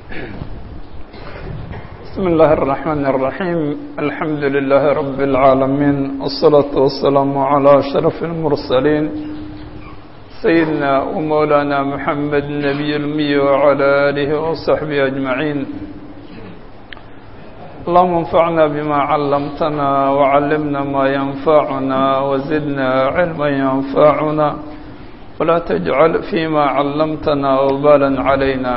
بسم الله الرحمن الرحيم الحمد لله رب العالمين والصلاة والسلام على أشرف المرسلين سيدنا ومولانا محمد النبي المي وعلى آله وصحبه أجمعين اللهم انفعنا بما علمتنا وعلمنا ما ينفعنا وزدنا علما ينفعنا ولا تجعل فيما علمتنا وبالا علينا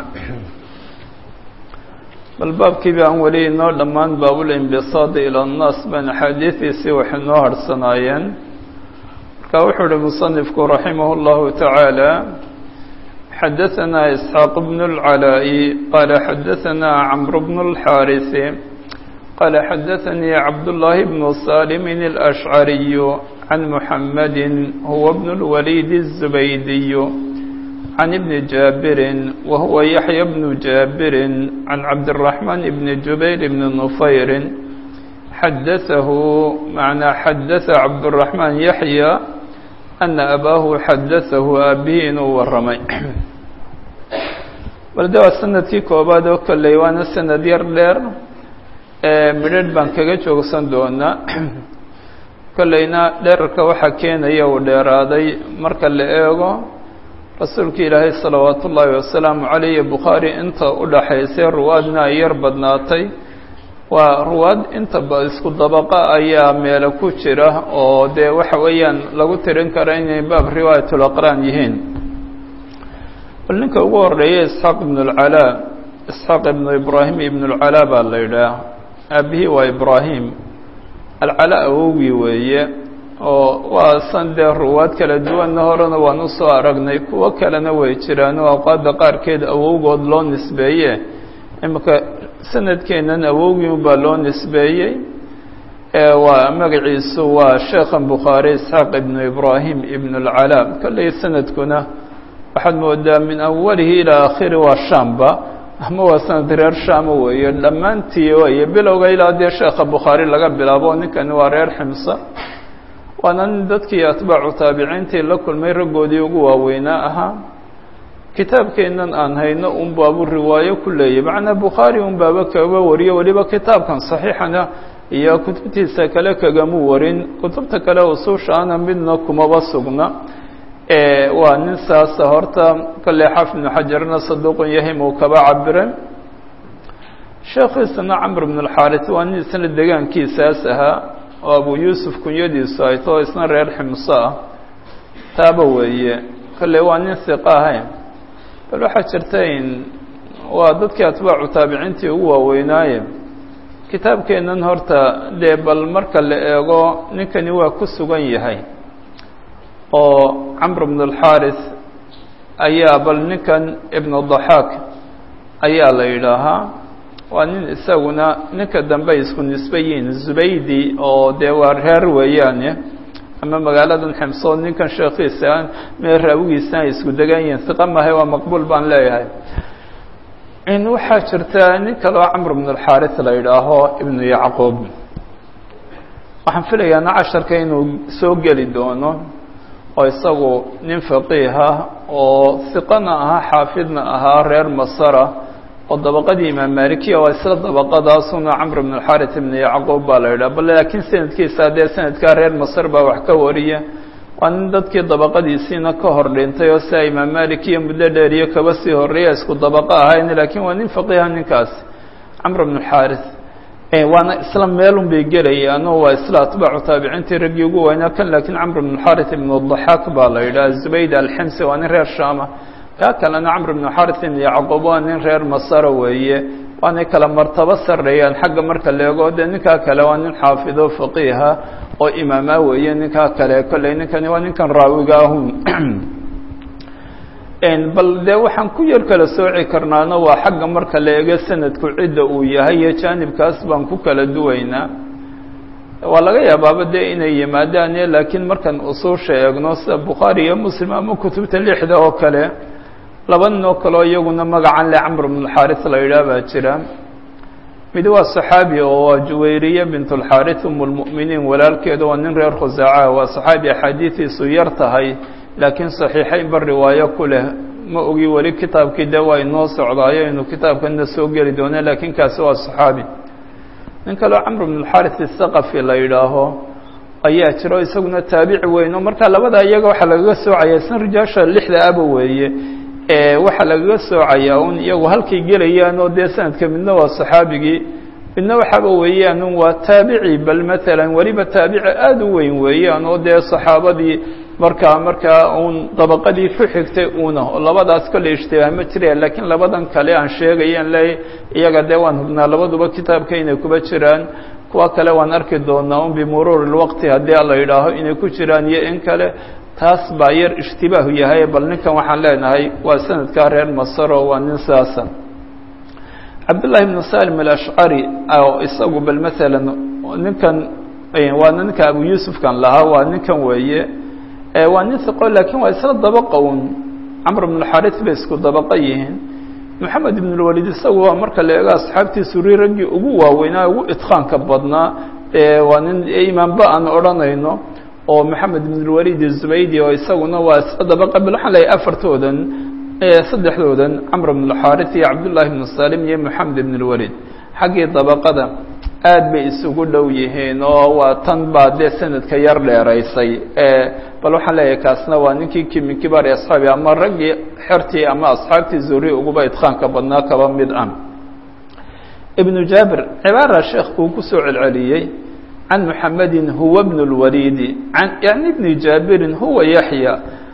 bal baabkii ba aan weli inoo dhammaan baabulinbisaadi ila annaas baan axaadiidiisii waxay noo harhsanaayeen marka wuxuu uhi musanifku raximah اllahu tacaala xadaثana isxaaq bnu اlcalaa'i qaala xadaثana camr bnu اlxaarisi qaala xadaثanii cabdullaahi bnu salimin اlأshcariyu can muxamadi huwa bnu اlwaliid الzubaydiyu عن ابن جابر وهو يحيى بن جابر عن عبد الرحمن بن جبير بن نفير حدثه معنى حدث عبد الرحمن يحيى أن أباه حدثه أبين والرمي balde waa sanadkii koobaad oo kolley waana sanad yar dheer midrharh baan kaga joogsan doonaa kolleyna dherarka waxaa keenaya uu dheeraaday marka la eego rasuulka ilaahay salawaatu ullaahi wasalaamu calayhi bukhaari inta u dhaxaysay ruwaadna ay yar badnaatay waa ruwaad inta isku dabaqa ayaa meelo ku jira oo dee waxa weeyaan lagu tirin kara inay baab riwaayatul aqraan yihiin bal ninka ugu horeeya isxaaq ibnu lcalaa isxaaq ibnu ibraahim ibnu lcalaa baa la yidhaah aabihii waa ibraahim alcalaa awowgii weeye oo waa san dee ruwaad kala duwanna horena waan u soo aragnay kuwo kalena way jiraan oo awqaadda qaarkeed awowgood loo nisbeeye iminka sanadkeennan awowgii unbaa loo nisbeeyey waa magaciisu waa sheekhan bukhaari isxaaq ibnu ibraahim ibnu alcalaa kolley sanadkuna waxaad moodaa min awalihi ilaa aakhiri waa shamba ama waa sanad reer shama weeye dhammaantii weye bilowga ilaa dee sheekha bukhaari laga bilaabo ninkani waa reer ximsa waana nin dadkii atbaacu taabiciintii la kulmay raggoodii ugu waaweynaa ahaa kitaabkeennan aan hayno un baabu riwaayo ku leeyay macnaa bukhaari un baaba kaga wariyo weliba kitaabkan saxiixana iyo kutubtiisa kale kagamu warin kutubta kale usuushaana midna kumaba sugna waa nin saasa horta kolley xaafid ibnu xajarna saduuqun yahim uu kaba cabiray sheekhiisana camr bn alxaaris waa nin isna degaankiisaas ahaa oo abu yuusuf kunyadiisu ay too isna reer ximso ah taaba weeye kolley waa nin hiqa ahay bal waxaa jirta in waa dadkii atbaacu taabiciintii ugu waaweynaaye kitaabkeennan horta dee bal marka la eego ninkani waa ku sugan yahay oo camr bn alxaaris ayaa bal ninkan ibnu daxaak ayaa la yidhaahaa waa nin isaguna ninka dambe ay isku nisbe yihiin zubaydi oo dee waa reer weeyaane ama magaaladan ximsoo ninkan sheekhiisa mee raawigiisana ay isku degan yihiin hiqa mahay waa maqbuul baan leeyahay in waxaa jirta nin kaleo camr bn alxaaris la yidhaaho ibnu yacquub waxaan filayaana casharka inuu soo geli doono oo isagu nin faqiiha oo hiqana ahaa xaafidna ahaa reer masara oo dabaqadii imaam malikiya waa isla dabaqadaasuna camr bn alxaris ibn yacquub baa la yidhaha bal laakiin sanadkiisa dee sanadkaa reer masar baa wax ka wariya waa nin dadkii dabaqadiisiina ka hor dhintay oo sia imaam malikiya muddo dheeriyo kaba sii horreeya isku dabaqo ahayn laakiin waa nin faqiiha ninkaasi camr bn alxaris waana isla meelun bay gelayaan oo waa isla atbaacu taabiciintii raggii ugu weynaa kan laakiin camr bn alxaris ibn daxaak baa la yidhaha zubayd alximsi waa nin reer shama kaa kalena camr bn xaris ibn yacquub waa nin reer masara weeye waanay kala martabo sarreeyaan xagga marka leego dee ninkaa kale waa nin xaafido faqiiha oo imaama weeye ninkaa kale kolley ninkani waa ninkan raawiga ahun bal dee waxaan ku yar kala sooci karnaano waa xagga marka la eego sanadku cidda uu yahay iyo jaanibkaas baan ku kala duwaynaa waa laga yaabaaba dee inay yimaadaan laakiin markaan usuusha eegno sida bukhaari iyo muslim ama kutubta lixda oo kale laba nin oo kaleo iyaguna magacan le camr bn alxaaris la yidhaah baa jira mid waa saxaabi oo waa juwayriye bint alxaaris um lmu'miniin walaalkeeda waa nin reer khusaaca waa saxaabi axaadiidiisu yar tahay laakiin saxiixaynba riwaayo ku leh ma ogi weli kitaabkii de waa inoo socdaayo inuu kitaabkana soo geli doono laakiin kaasi waa saxaabi nin kaleo camr bn اlxaris الthaqafi la yidhaaho ayaa jiro isaguna taabici weyn oo marka labada iyaga waxaa lagaga soocaya san rijaasha lixda aba weeye waxaa lagaga soocayaa un iyagu halkay gelayaan oo dee sanadka midna waa saxaabigii midna waxaaba weeyaan un waa taabici bal maalan weliba taabici aada u weyn weeyaan oo dee saxaabadii markaa markaa uun dabaqadii ku xigtay una oo labadaas kolley ishtibaah ma jireen laakiin labadan kale aan sheegayaan le iyaga dee waan hubnaa labaduba kitaabka inay kuba jiraan kuwa kale waan arki doonaa un bimuruuri lwaqti haddii la yidhaaho inay ku jiraan iyo in kale taas baa yar ishtibaahu yahay bal ninkan waxaan leenahay waa sanadkaa reer masaro waa nin sidaasa cabdullahi ibnu salim alashcari oo isagu bal maalan ninkan waana ninka abu yuusufkan lahaa waa ninkan weeye waa nin hiqo laakiin waa isla dabaqa un camr bn xaris bay isku dabaqa yihiin moxamed ibn lwalid isagu waa marka la eego asxaabtii suri raggii ugu waaweynaa ugu idqaanka badnaa waa nin imaanba aan odhanayno oo moxamed ibn lwalid zubaydi oo isaguna waa isla dabaqa bal waxaan leeyahay afartoodan saddexdoodan camr bn اxaris iyo cabdullahi bn salim iyo moxamed ibn lwalid xaggii dabaqada aad bay isugu dhow yihiin oo waa tan baa dee sanadka yar dheeraysay bal waxaan leeyahay kaasna waa ninkii kimi kibaari asxaabi ama raggii xertii ama asxaabtii zuri uguba idqaanka badnaa kaba mid ah ibnu jaabir cibaara sheekh uu kusoo celceliyey can muxamedin huwa bn اlwalidi an yani bni jaabirin huwa yaxya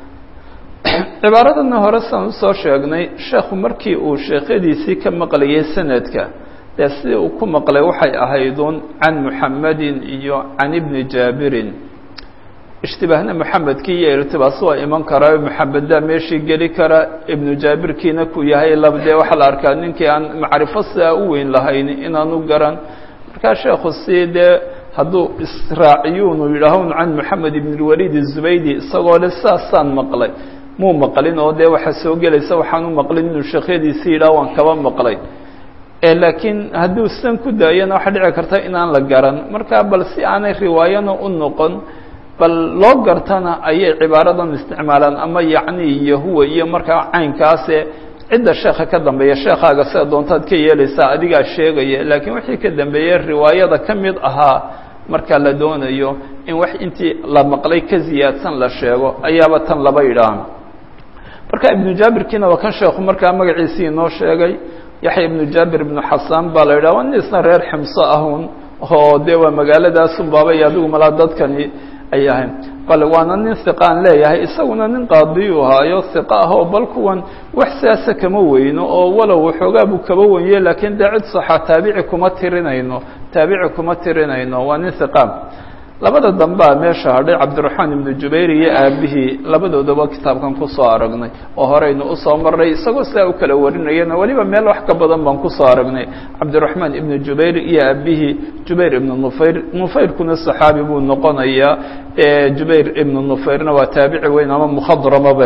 cibaaradana hore saan usoo sheegnay sheekhu markii uu sheekhadiisii ka maqlayay sanadka dee sidii uu ku maqlay waxay ahaydun can muxamedin iyo can ibni jaabirin ishtibaahna moxamedkii iyo irtibaas waa iman karaa moxameddaa meeshii geli kara ibnu jaabirkiina ku yahay lab dee waxaa la arkaa ninkii aan macrifo sidaa u weyn lahayn inaanu garan markaa sheekhu si dee hadduu israaciyuunu yidhaahun can moxamed ibn lwalid zubaydi isagoo le saasaan maqlay muu maqlin oo dee waxaa soo gelaysa waxaan u maqlin inuu sheekhyadiisi yidhaah waan kaba maqlay laakiin hadduu sidan ku daayana waxaa dhici karta inaan la garan marka bal si aanay riwaayana u noqon bal loo gartana ayay cibaaradan isticmaalaan ama yacni iyo huwa iyo markaa caynkaase cidda sheekha ka dambeeya sheekhaaga sida doontaad ka yeelaysaa adigaa sheegaya laakiin wixii ka dambeeyey riwaayada ka mid ahaa marka la doonayo in wax intii la maqlay ka ziyaadsan la sheego ayaaba tan laba yidhaah marka ibnu jaabirkiina waa kan sheekhu markaa magaciisii inoo sheegay yaxya ibnu jaabir ibnu xasaan baa la yidhah waa nin isna reer ximso ahun oo dee waa magaaladaasun baabay adigu malaa dadkani ay ahayn bale waana nin hiqaan leeyahay isaguna nin qaadiyuu ahaayo hiqa ah oo bal kuwan wax siyaasa kama weyno oo walow waxoogaa buu kaba wenye laakiin dee cid saxa taabici kuma tirinayno taabici kuma tirinayno waa nin hiqaan labada dambea meesha hadhay cabdiraxmaan ibnu jubayr iyo aabihii labadoodaba kitaabkan kusoo aragnay oo horeynu usoo marnay isagoo sidaa u kala warinayana weliba meel wax ka badan baan kusoo aragnay cabdiraxmaan ibnu jubayr iyo aabihii jubayr ibnu nufayr nufayrkuna saxaabi buu noqonayaa jubayr ibnu nufayrna waa taabici weyn ama mukhadramaba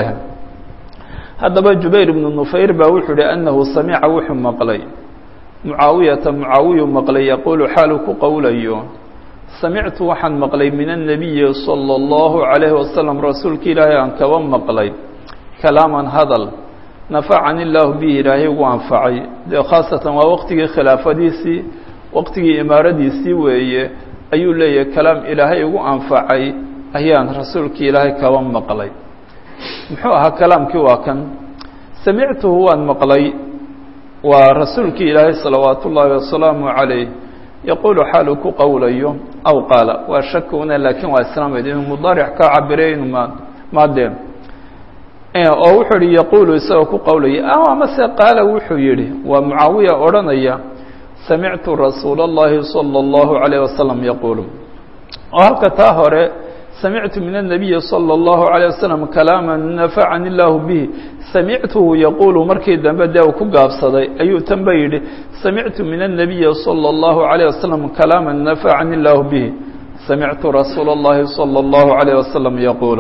haddaba jubayr ibnu nufayr baa wuxuu ihi anahu samica wuxuu maqlay mucaawiyata mucaawiyu maqlay yaquulu xaalu ku qowlayo samictu waxaan maqlay min الnabiyi salى اllahu عalayhi wasalam rasuulka ilaahay aan kaba maqlay kalaaman hadal nafacani illaahu bihi ilaahay ugu anfacay dee khaasatan waa waqtigii khilaafadiisii waqtigii imaaradiisii weeye ayuu leeyahay kalaam ilaahay ugu anfacay ayaan rasuulka ilaahay kaba maqlay muxuu ahaa kalaamkii waa kan samictuhu waan maqlay waa rasuulkii ilaahay salawaat ullaahi wasalaamu عalayh yaquulu xaalu ku qowlayo aw qaala waa shakuna laakiin waa islaamayd inuu mudaaric ka cabire inuu ma maadeen oo wuxuu yihi yaquulu isagoo ku qowlaya a amase qaala wuxuu yihi waa mucaawiya odhanaya samictu rasuula اllahi salى اllahu عalayه wasalam yaquulu oo halka taa hore samictu min الnabiyi salى اllahu عalيه wasalam kalaama nafacani illaahu bihi samictuhu yaquulu markii dambe dee uu ku gaabsaday ayuu tanba yidhi samictu min الnabiyi salى اllahu عalيه wasalam kalaama nafacani illaahu bihi samictu rasuula اllahi salى اllahu عalيه wasalam yaquulu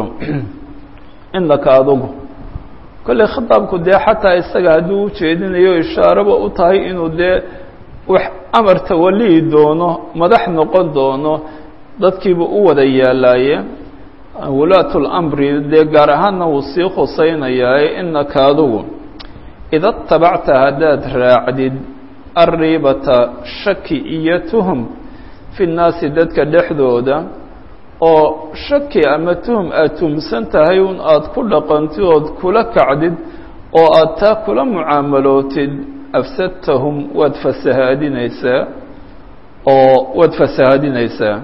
inaka adugu kolley khitaabku dee xataa isaga hadduu ujeedinayo ishaaraba u tahay inuu dee wax amar tawalihi doono madax noqon doono dadkiiba u wada yaalaaye wulaatu lamri dee gaar ahaanna wuu sii khusaynayaa inaka adugu ida tabacta haddaad raacdid arriibata shaki iyo tuhum fi nnaasi dadka dhexdooda oo shaki ama tuhum aada tuhumsan tahay un aada ku dhaqantid ood kula kacdid oo aada taa kula mucaamalootid afsadtahum waad fasahaadinaysaa oo waad fasahaadinaysaa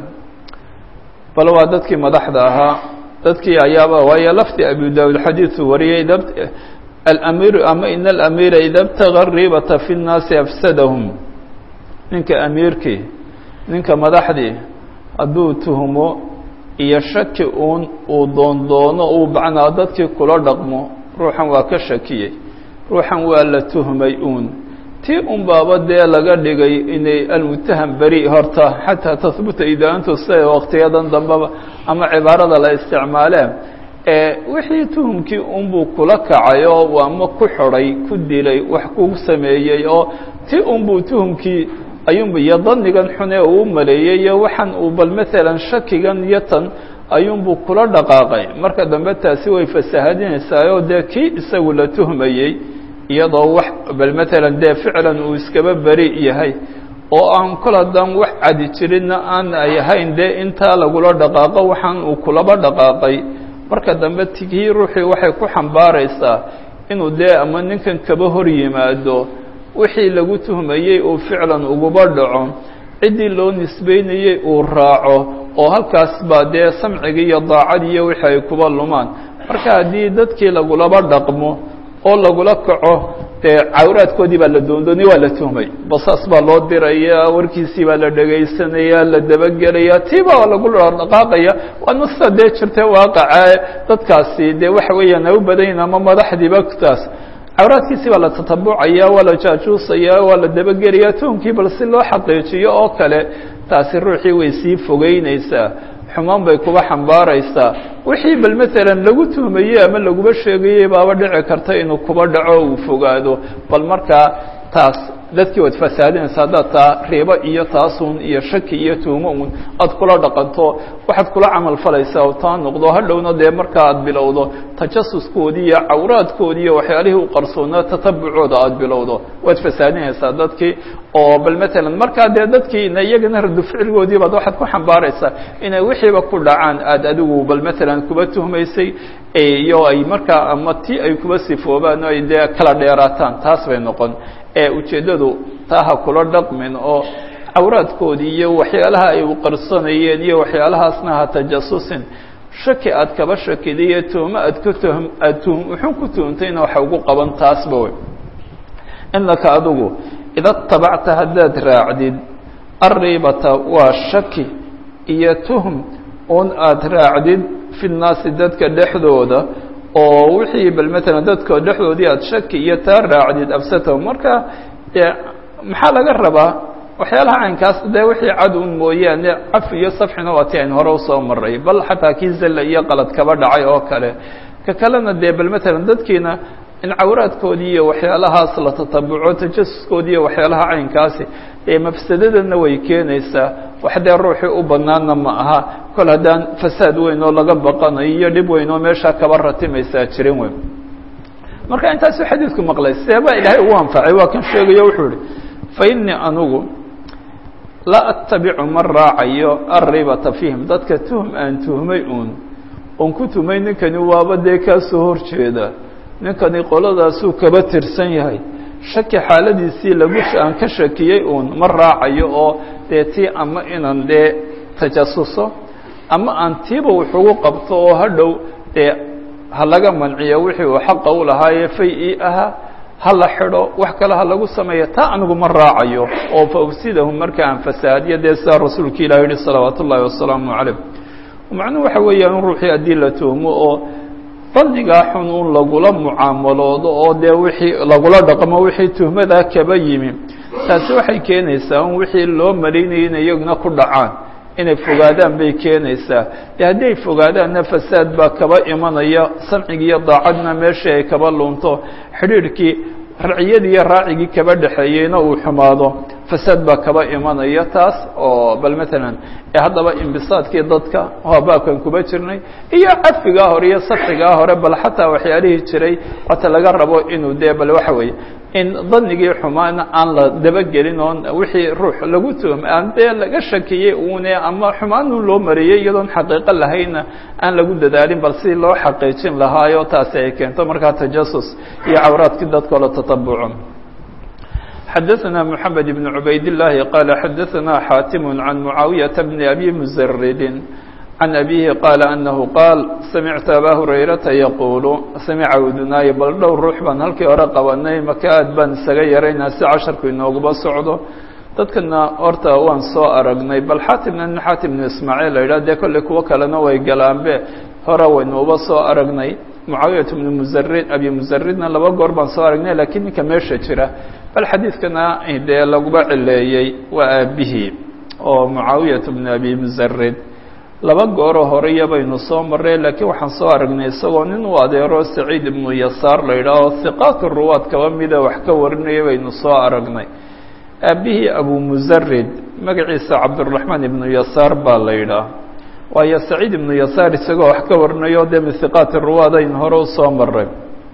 bal waa dadkii madaxda ahaa dadkii ayaaba waayo lafdi abu daawud xadiidu wariyay alamiiru ama ina alamiira ida btaga riibata fi nnaasi afsadahum ninka amiirkii ninka madaxdii hadduu tuhumo iyo shaki uun uu doondoono uu bacnaa dadkii kula dhaqmo ruuxan waa ka shakiyey ruuxan waa la tuhmay uun tii un baaba dee laga dhigay inay almutaham beri horta xataa tahbuta idaantu sida waqtiyadan dambeba ama cibaarada la isticmaaleen wixii tuhumkii unbuu kula kacay oo ama ku xidhay ku dilay wax ku sameeyey oo ti unbuu tuhumkii ayuunba iyo danigan xune uu maleeyey iyo waxaan uu bal maalan shakigan iyo tan ayuunbuu kula dhaqaaqay marka dambe taasi way fasahadinaysaayoo dee kii isagu la tuhmayey iyadoo wax bal maalan dee ficlan uu iskaba beri yahay oo aan kol haddaan wax cadi jirinna aan ay ahayn dee intaa lagula dhaqaaqo waxaan uu kulaba dhaqaaqay marka dambe kii ruuxii waxay ku xambaaraysaa inuu dee ama ninkan kaba hor yimaado wixii lagu tuhmayey uu ficlan uguba dhaco ciddii loo nisbeynayey uu raaco oo halkaas baa dee samcigii iyo daacadii iyo wixii ay kuba lumaan marka haddii dadkii lagulaba dhaqmo oo lagula kaco dee cawraadkoodii baa la doondoonay waa la tuhmay basaas baa loo diraya warkiisii baa la dhegaysanaya la dabagelaya tii baa lagula dhaqaaqaya waana sida dee jirta waaqaca dadkaasi dee waxa weeyaan ay u badanyihin ama madaxdiiba taas cawraadkiisii baa la tatabucaya waa la jaajuusaya waa la dabagelaya tuhumkii bal si loo xaqiijiyo oo kale taasi ruuxii way sii fogeynaysaa xumaan bay kuba xambaaraysaa wixii bal maalan lagu tuhmayey ama laguba sheegayey baaba dhici karta inuu kuba dhaco uu fogaado bal markaa taas dadkii waad fasaadinaysa haddaad taa riibo iyo taasun iyo shaki iyo tuhmo un aada kula dhaqanto waxaad kula camal falaysaa oo taa noqdo hadhowna dee markaa aad bilowdo tajasuskoodii iyo cawraadkoodii iyo waxyaalihii u qarsoonaa tatabucooda aada bilowdo waad fasaadinaysaa dadkii oo bal maalan markaa dee dadkii ina iyagana radu ficilgoodii baad waxaad ku xambaaraysaa inay wixiiba ku dhacaan aada adigu bal maalan kuba tuhmaysay iyo ay markaa ama ti ay kuba sifoobaan o ay dee kala dheeraataan taas bay noqon ee ujeeddadu taa ha kula dhaqmin oo cawraadkoodii iyo waxyaalaha ay u qarsanayeen iyo waxyaalahaasna ha tajasusin shaki aad kaba shakiday iyo tuhmo aad ka tuhm aad tuhm wuxuu ku tuhumtayna waxa ugu qaban taasba wey inaka adigu ida tabacta haddaad raacdid arriibata waa shaki iyo tuhm un aada raacdid fi nnaasi dadka dhexdooda oo wixii bal maalan dadka dhexdoodii aada shaki iyo taa raacdid absatahu marka dee maxaa laga rabaa waxyaalaha caynkaas dee wixii cad un mooyaane caf iyo safxina waa ti aynu hore usoo maray bal xataa kii zalla iyo qalad kaba dhacay oo kale ka kalena dee bal maalan dadkiina in cawraadkoodii iyo waxyaalahaas la tatabuco tajasuskoodii iyo waxyaalaha caynkaasi ee mafsadadana way keenaysaa wax dee ruuxii u banaanna ma aha kol haddaan fasaad weyn oo laga baqanayo iyo dhib weyn oo meeshaa kaba ratimaysaa jirin weyn marka intaasuu xadiidku maqlay seebaa ilaahay ugu anfacay waa kan sheegayo wuxuu ihi fa innii anugu laa attabicu ma raacayo arribata fiihim dadka tuhum aan tuhmay uun oon ku tuhmay ninkani waaba dee kaa soo horjeeda ninkani qoladaasuu kaba tirsan yahay shaki xaaladiisii lagu aan ka shakiyey uun ma raacayo oo dee tii ama inaan dee tajasuso ama aan tiiba wuxugu qabto oo hadhow dee ha laga manciyo wixii uu xaqa u lahaaye fay ii ahaa ha la xidho wax kale ha lagu sameeyo taa anigu ma raacayo oo fa ufsidahum marka aan fasaadiyo dee sidaa rasuulka ilah yihi salawaatu ullaahi wasalaamu calayh macnuhu waxa weeyaan ruuxii haddii la tuhmo oo dannigaa xun un lagula mucaamaloodo oo dee wixii lagula dhaqmo wixii tuhmadaa kaba yimi taasi waxay keenaysaa un wixii loo malaynayay inay iyaguna ku dhacaan inay fogaadaan bay keenaysaa de haddii ay fogaadaanna fasaad baa kaba imanaya samcigi iyo daacadna meeshii ay kaba lunto xidhiidhkii raciyadii iyo raacigii kaba dhexeeyeyna uu xumaado fasaad baa kaba imanaya taas oo bal matalan ee haddaba imbisaadkii dadka waa baabkan kuba jirnay iyo cadfigaa hore iyo safigaa hore bal xataa waxyaalihii jiray waata laga rabo inuu dee bal waxa weeye in danigii xumaana aan la dabagelin oon wixii ruux lagu tuhum aan dee laga shakiyey uune ama xumaanu loo mariyey iyadoon xaqiiqo lahayna aan lagu dadaalin bal si loo xaqiijin lahaayo taasi ay keento markaa tajasus iyo cawraadkii dadkao la tatabuco xadaثna mحamed بن عubayd الlahi qal xadaثna xatim عan muعaawiyaةa bn abi mزridi عan abihi qaala anahu qaal samictu aba hurayrata yaquulu samica udunaayo bal dhowr ruux baan halkii hore qabanay maka aad baan isaga yaraynaa si casharku inooguba socdo dadkana horta waan soo aragnay bal xaatimna nin xaatim bnu ismaaciil la yidhah dee kolley kuwo kalena way galaanbe hore waynuuba soo aragnay mucaawiyat bnu muzarid abi muzaridna laba goor baan soo aragnay lakiin ninka meesha jira bal xadiidkana dee laguba cileeyey waa aabihii oo mucaawiyat bnu abi muzarid laba gooroo horeya baynu soo marray laakiin waxaan soo aragnay isagoo nin u adeero saciid ibnu yasaar la yidhaah oo hiqaat ruwaad kaba mida wax ka warinaya baynu soo aragnay aabihii abu muzarid magaciisa cabduraxmaan ibnu yasaar baa la yidhaah waayo saciid ibnu yasaar isagoo wax ka warinayo dee min hiqaati ruwaad aynu hore usoo maray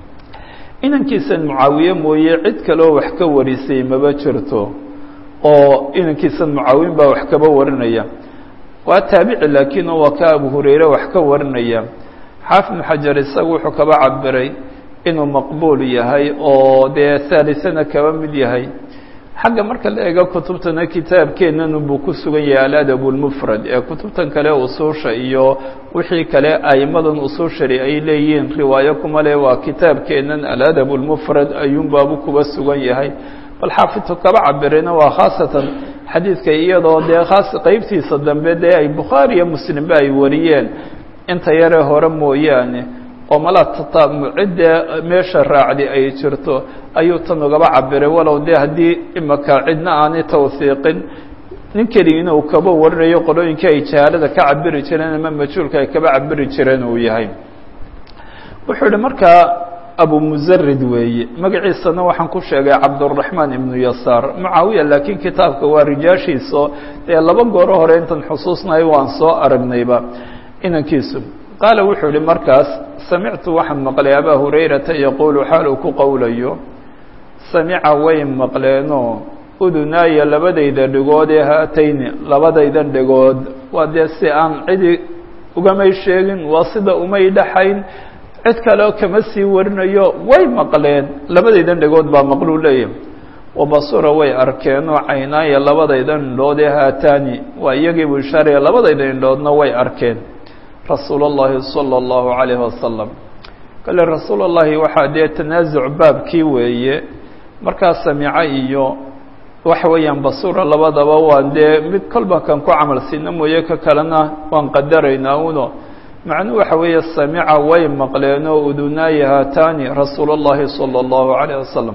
inankiisan mucaawiye mooye cid kaleo wax ka warisay maba jirto oo inankiisan mucaawin baa wax kaba warinaya waa taabici laakiin waa ka abu hurayre wax ka warinaya xaafid ibnu xajar isagu wuxuu kaba cabiray inuu maqbuul yahay oo dee haalisana kaba mid yahay xagga marka la eego kutubtana kitaabkeennan buu ku sugan yahay aladab lmufrad ee kutubtan kale usuusha iyo wixii kale aimadan usuushari ay leeyihiin riwaayo kuma le waa kitaabkeennan aladab lmufrad ayuunbaabu kuba sugan yahay bal xaafidku kaba cabirayna waa khaasatan xadiidka iyadoo dee khaas qeybtiisa dambe dee ay bukhaari iyo muslimba ay wariyeen inta yare hore mooyaane oo mala cidee meesha raacdi ay jirto ayuu tan ugaba cabiray walow dee haddii imaka cidna aanay tawhiiqin nin keligiina uu kaba warinayo qolooyinkii ay jahaalada ka cabiri jireen ama majhuulka ay kaba cabiri jireen uu yahay wuxuu yihi markaa abu muzarid weeye magaciisana waxaan ku sheegay cabduraxmaan ibnu yasaar mucaawiya laakiin kitaabka waa rijaashiiso dee laba gooro hore intan xusuusnahay waan soo aragnayba inankiisu qaala wuxuu yihi markaas samictu waxaan maqlay abaa hurayrata yaquulu xaal uu ku qowlayo samica way maqleenoo udunaaya labadayda dhigood ee haatayni labadaydan dhigood waa dee si aan cidi ugamay sheegin waa sida umay dhaxayn cid kaleo kama sii warinayo way maqleen labadaydan dhigood baa maqluu leeyahy wabasura way arkeenoo caynaaya labadaydan indhood ee haataani waa iyagii buu ishaaraya labadayda indhoodna way arkeen rasuul اllahi salى اllahu عalayhi wasalam kale rasuul اllahi waxaa dee tanaasuc baabkii weeye markaa samico iyo waxa weeyaan basura labadaba waan dee mid kolba kan ku camal siina mooye ka kalena waan qadaraynaa uno macnuu waxa weeye samica way maqleenoo udunaaya haataani rasuul اllahi salى اllahu عalayh wasalam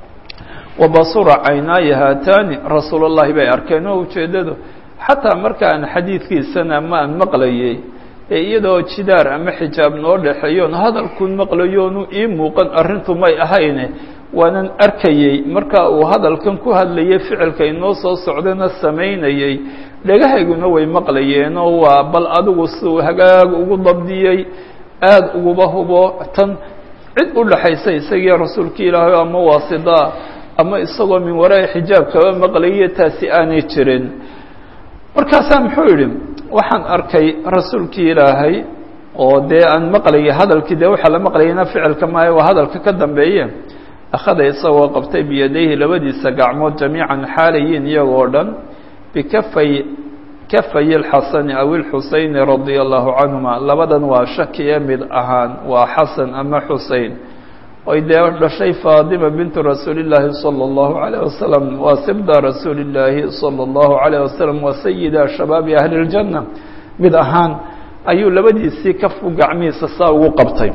wabasura caynaaya haataani rasuul اllahi bay arkeen oo ujeeddadu xataa markaan xadiidkiisana ma aan maqlayay ee iyadoo jidaar ama xijaab noo dhexeeyoon hadalkuun maqlayoonu ii muuqan arrintu may ahayne waanan arkayey marka uu hadalkan ku hadlayay ficilka inoo soo socdana samaynayey dhagahayguna way maqlayeenoo waa bal adigu siuu hagaag ugu dabdiyey aada uguba hubo tan cid u dhaxaysa isagii rasuulka ilaahay ama waasidaa ama isagoo min waraa xijaab kaba maqlaye taasi aanay jirin markaasaa muxuu yidhi waxaan arkay rasuulkii ilaahay oo dee aan maqlayay hadalkii dee waxaa la maqlayana ficilka maayo waa hadalka ka dambeeye akhada isagoo qabtay biyadayhi labadiisa gacmood jamiican xaalayiin iyagoo dhan bikafay kafay اlxasani aw اlxuseyni radia allahu canhuma labadan waa shakiye mid ahaan waa xasan ama xusein oy dee dhashay faadima bintu rasuuli اllaahi salى اllahu عalيه wasalam waa sibda rasuuli اllaahi salى اllahu عalيه wasalam waa sayida shabaabi ahli اljanna mid ahaan ayuu labadiisii kafu gacmihiisa saa ugu qabtay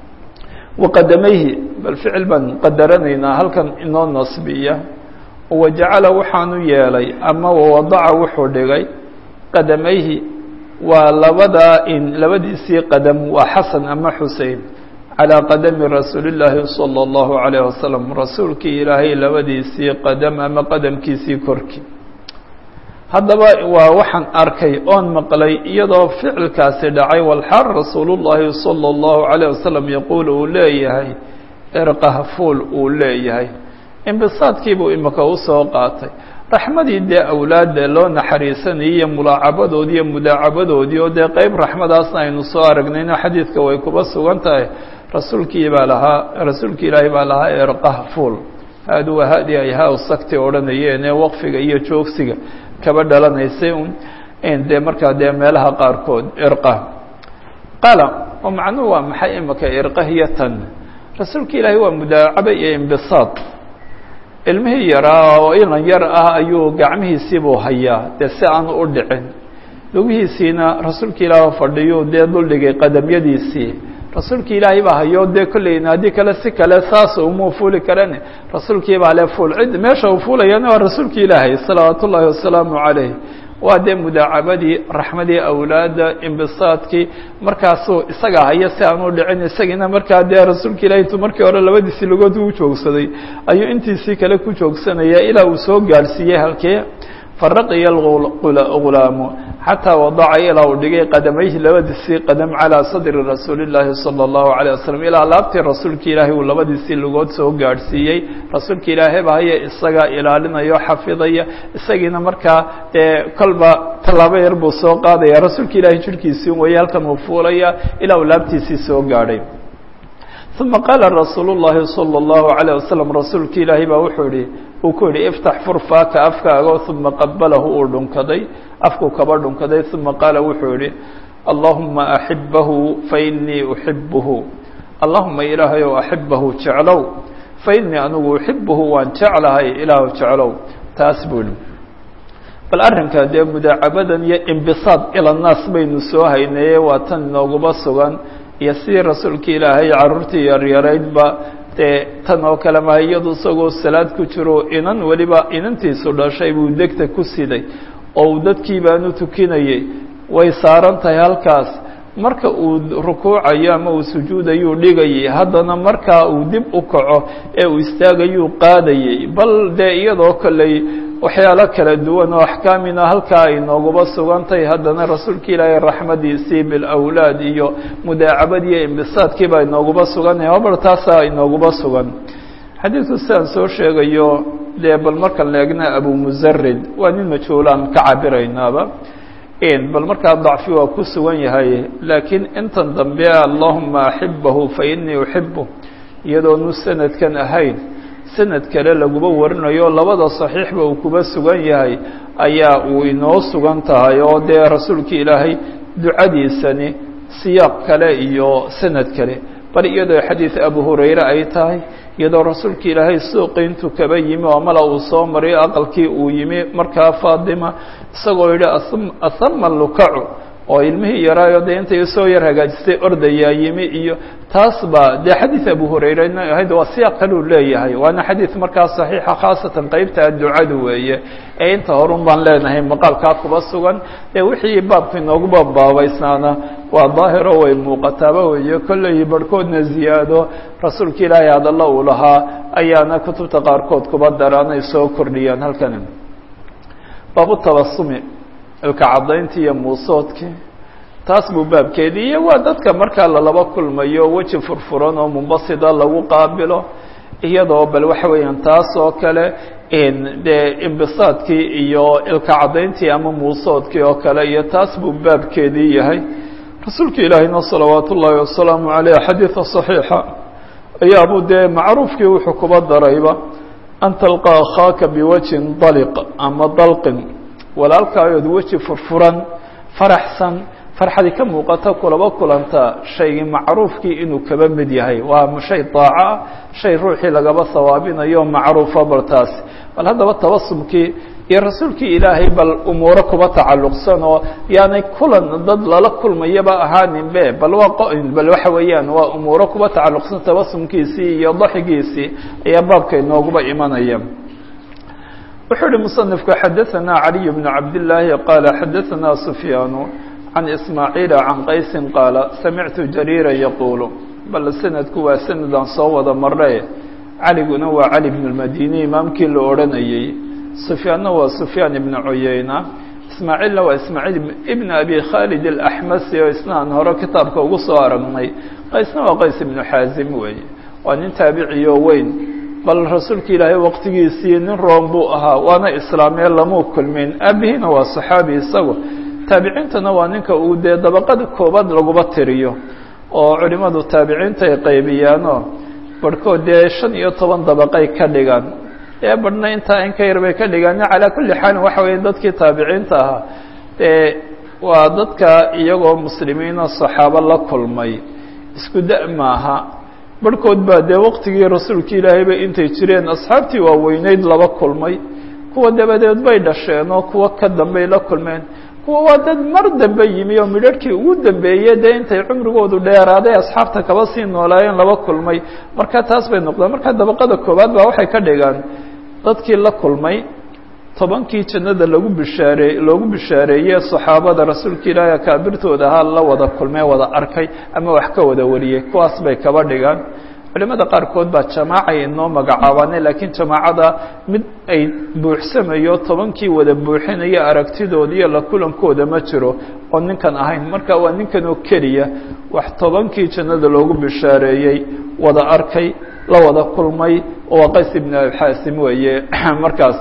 waqadamayhi bal ficil baan qadaranaynaa halkan inoo nasbiya wajacala waxaanu yeelay ama wawadaca wuxuu dhigay qadamayhi waa labadaa in labadiisii qadam waa xasan ama xusein calىa qadami rasuuli اllaahi salى اllahu عalayه wasalam rasuulkii ilaahay labadiisii qadam ama qadamkiisii korkii haddaba waa waxaan arkay oon maqlay iyadoo ficilkaasi dhacay walxaal rasuulu llaahi salى اllahu عalيه wasalam yaquul uu leeyahay erqahfuul uu leeyahay imbisaadkiibuu imika usoo qaatay raxmadii dee awlaadda loo naxariisanayay iyo mulaacabadoodii iyo mudaacabadoodii oo dee qeyb raxmadaasna aynu soo aragnayno xadiidka way kuba sugan tahay rasuulkii baa lahaa rasuulki ilaahay baa lahaa erqahfuul haadu waa hadi ay haa sagti odhanayeen ee waqfiga iyo joogsiga kaba dhalanaysay un dee markaa dee meelaha qaarkood irqa qala oo macnuhu waa maxay imika irqahiyatan rasuulka ilaahay waa mudaacaba iyo imbisaad ilmihii yaraa oo ilan yar ah ayuu gacmihiisiibuu hayaa dee si aanu u dhicin lugihiisiina rasuulka ilaah fadhiyu dee duldhigay qadamyadiisii rasuulki ilaahay baa hayo dee kolleyna haddii kale si kale saas umuu fuuli karen rasuulkii baa le fuul cid meesha uu fuulayana waa rasuulki ilaahay salawaat ullaahi wasalaamu calayh waa dee mudaacabadii raxmadii awlaadda imbisaadkii markaasuu isaga haya si aan u dhicin isagiina markaa dee rasuulka ilahi intuu markii hore labadiisii lugood u joogsaday ayuu intiisii kale ku joogsanaya ilaa uu soo gaadhsiiyey halkee faraqiya gulaamu xataa wadaca ilaa uu dhigay qadamayhi labadiisii qadam calىa sadri rasuuli اllaahi salى اllahu عalيه wasalam ilaa laabtii rasuulka ilaahay uu labadiisii lugood soo gaadhsiiyey rasuulka ilaahay ba haya isagaa ilaalinayo xafidaya isagiina markaa dee kolba tallaabo yar buu soo qaadaya rasuulka ilaahay jirhkiisii waya halkan uu fuulaya ilaa uu laabtiisii soo gaadhay uma qaala rasuulu اllahi salى اllahu عalيه wasalam rasuulka ilaahay baa wuxuu yihi uu ku yihi iftax furfaaka afkaaga uma qabalahu uu dhunkaday afkuu kaba dhunkaday uma qaala wuxuu yihi allahuma axibahu fainii uxibuhu allahuma ilaahayow axibahu jeclow fainii anigu uxibuhu waan jeclahay ilaahu jeclow taas buu yihi bal arrinka dee mudaacabadan iyo imbisaad ila naas baynu soo haynaye waa tan inooguma sugan iyo sidii rasuulka ilaahay carruurtii yaryaraydba dee tan oo kale maha iyadu isagoo salaad ku jiro inan weliba inantiisu dhashay buu degta ku siday oo uu dadkii baanu tukinayey way saaran tahay halkaas marka uu rukuucayo ama uu sujuudayuu dhigayay haddana markaa uu dib u kaco ee uu istaagayuu qaadayey bal dee iyadoo kolley waxyaalo kala duwan oo axkaamina halkaa ay nooguba sugantahay haddana rasuulka ilaahay raxmadiisii bilawlaad iyo mudaacabadiiyo imbisaadkii baa inooguba suganaya habar taasaa inooguba sugan xadiidku sidaan soo sheegayo dee bal markaan leegna abu musarid waa nin majhuulaan ka cabiraynaaba bal markaa dacfi waa ku sugan yahay laakiin intan dambe allahuma axibahu fa inii uxibu iyadoonu sanadkan ahayn sanad kale laguba warinayo labada saxiixba uu kuba sugan yahay ayaa uu inoo sugan tahay oo dee rasuulka ilaahay ducadiisani siyaaq kale iyo sanad kale bal iyadoo xadiid abu hurayre ay tahay iyadoo rasuulka ilaahay suuqi intuu kaba yimi oo mala uu soo mariyo aqalkii uu yimi markaa faatima isagoo yidhi ahama lukacu oo ilmihii yaraayo dee intay soo yar hagaajistay ordayaa yimi iyo taas ba dee xadiid abu hurayrena ahayd waa siyaaq kaluu leeyahay waana xadiid markaa saxiixa khaasatan qeybtaa ducadu weeye ee inta horun baan leenahay maqaalkaa kuba sugan ee wixii baabka inooguba baabaysnaana waa daahiro way muuqataaba weeye kolley barhkoodna ziyaado rasuulka ilaahay hadalla uu lahaa ayaana kutubta qaarkood kuba daraanay soo kordhiyaan halkan baabu tabasumi ilka caddayntii iyo muusoodkii taas buu baabkeedii iyo waa dadka markaa lalaba kulmayo weji furfuran oo mumbasida lagu qaabilo iyadoo bal waxa weeyaan taas oo kale dee imbisaadkii iyo ilka caddayntii ama muusoodkii oo kale iyo taas buu baabkeedii yahay rasuulka ilaahayna salawaat ullaahi wasalaamu caleyh xadiida صaxiixa ayaabuu dee macruufkii wuxuu kuba darayba an talqa akhaaka biwajhin daliq ama dalqin walaalkaayood weji furfuran faraxsan farxadi ka muuqata kulaba kulanta shaygii macruufkii inuu kaba mid yahay waa shay daaca shay ruuxii lagaba sawaabinayo macruufa bal taas bal haddaba tabasumkii iyo rasuulkii ilaahay bal umuuro kuba tacalluqsan oo yaanay kulan dad lala kulmayaba ahaaninbe bal waa bal waxa weeyaan waa umuuro kuba tacalluqsan tabasumkiisii iyo daxigiisii ayaa baabka inooguba imanaya wuxuu uhi muصنifku xadaثna عaliي بن cabd الlaahi qaala xadaثna سufyaan can ismaaعiila can qaysi qaala samictu jariira yaquulu bal sanadku waa sanad aan soo wada marre caliguna waa cali bn اmadini imaamkii la odhanayey sufyaanna waa sufyaan ibn cuyeyna ismaaciilna waa ismaaciil ibn abi khalid alaxmasi oo isna aan hore kitaabka ugu soo aragnay qaysna waa qays ibnu xaazim weeye waa nin taabiciyo weyn bal rasuulka ilaahay waqtigiisii nin room buu ahaa waana islaamee lamuu kulmin aabihiina waa saxaabi isagu taabiciintana waa ninka uu dee dabaqada koobaad laguba tiriyo oo culimadu taabiciinta ay qaybiyaanoo barhkood dee shan iyo toban dabaqay ka dhigaan ee barhna intaa in ka yar bay ka dhigaan calaa kulli xaalin waxa weeye dadkii taabiciinta ahaa dee waa dadka iyagoo muslimiina saxaabo la kulmay isku da- maaha barhkood baa dee waqtigii rasuulka ilaahayba intay jireen asxaabtii waaweyneyd laba kulmay kuwa dabadeed bay dhasheen oo kuwa ka dambey la kulmeen kuwa waa dad mar dambe yimi oo midharhkii ugu dambeeyey dee intay cumrigoodu dheeraaday asxaabta kaba sii noolaayeen laba kulmay marka taas bay noqdeen marka dabaqada koowaad baa waxay ka dhigaan dadkii la kulmay tobankii jannada lagu bishaaree loogu bishaareeyey saxaabada rasuulka ilaahi akaabirtooda ahaa la wada kulmee wada arkay ama wax ka wada wariyey kuwaas bay kaba dhigaan culimada qaarkood baa jamaacay inoo magacaabaane laakiin jamaacada mid ay buuxsamayo tobankii wada buuxinaya aragtidooda iyo la kulankooda ma jiro oo ninkan ahayn marka waa ninkan oo keliya wax tobankii jannada loogu bishaareeyey wada arkay la wada kulmay oo waa qays ibn abxaasim weeye markaas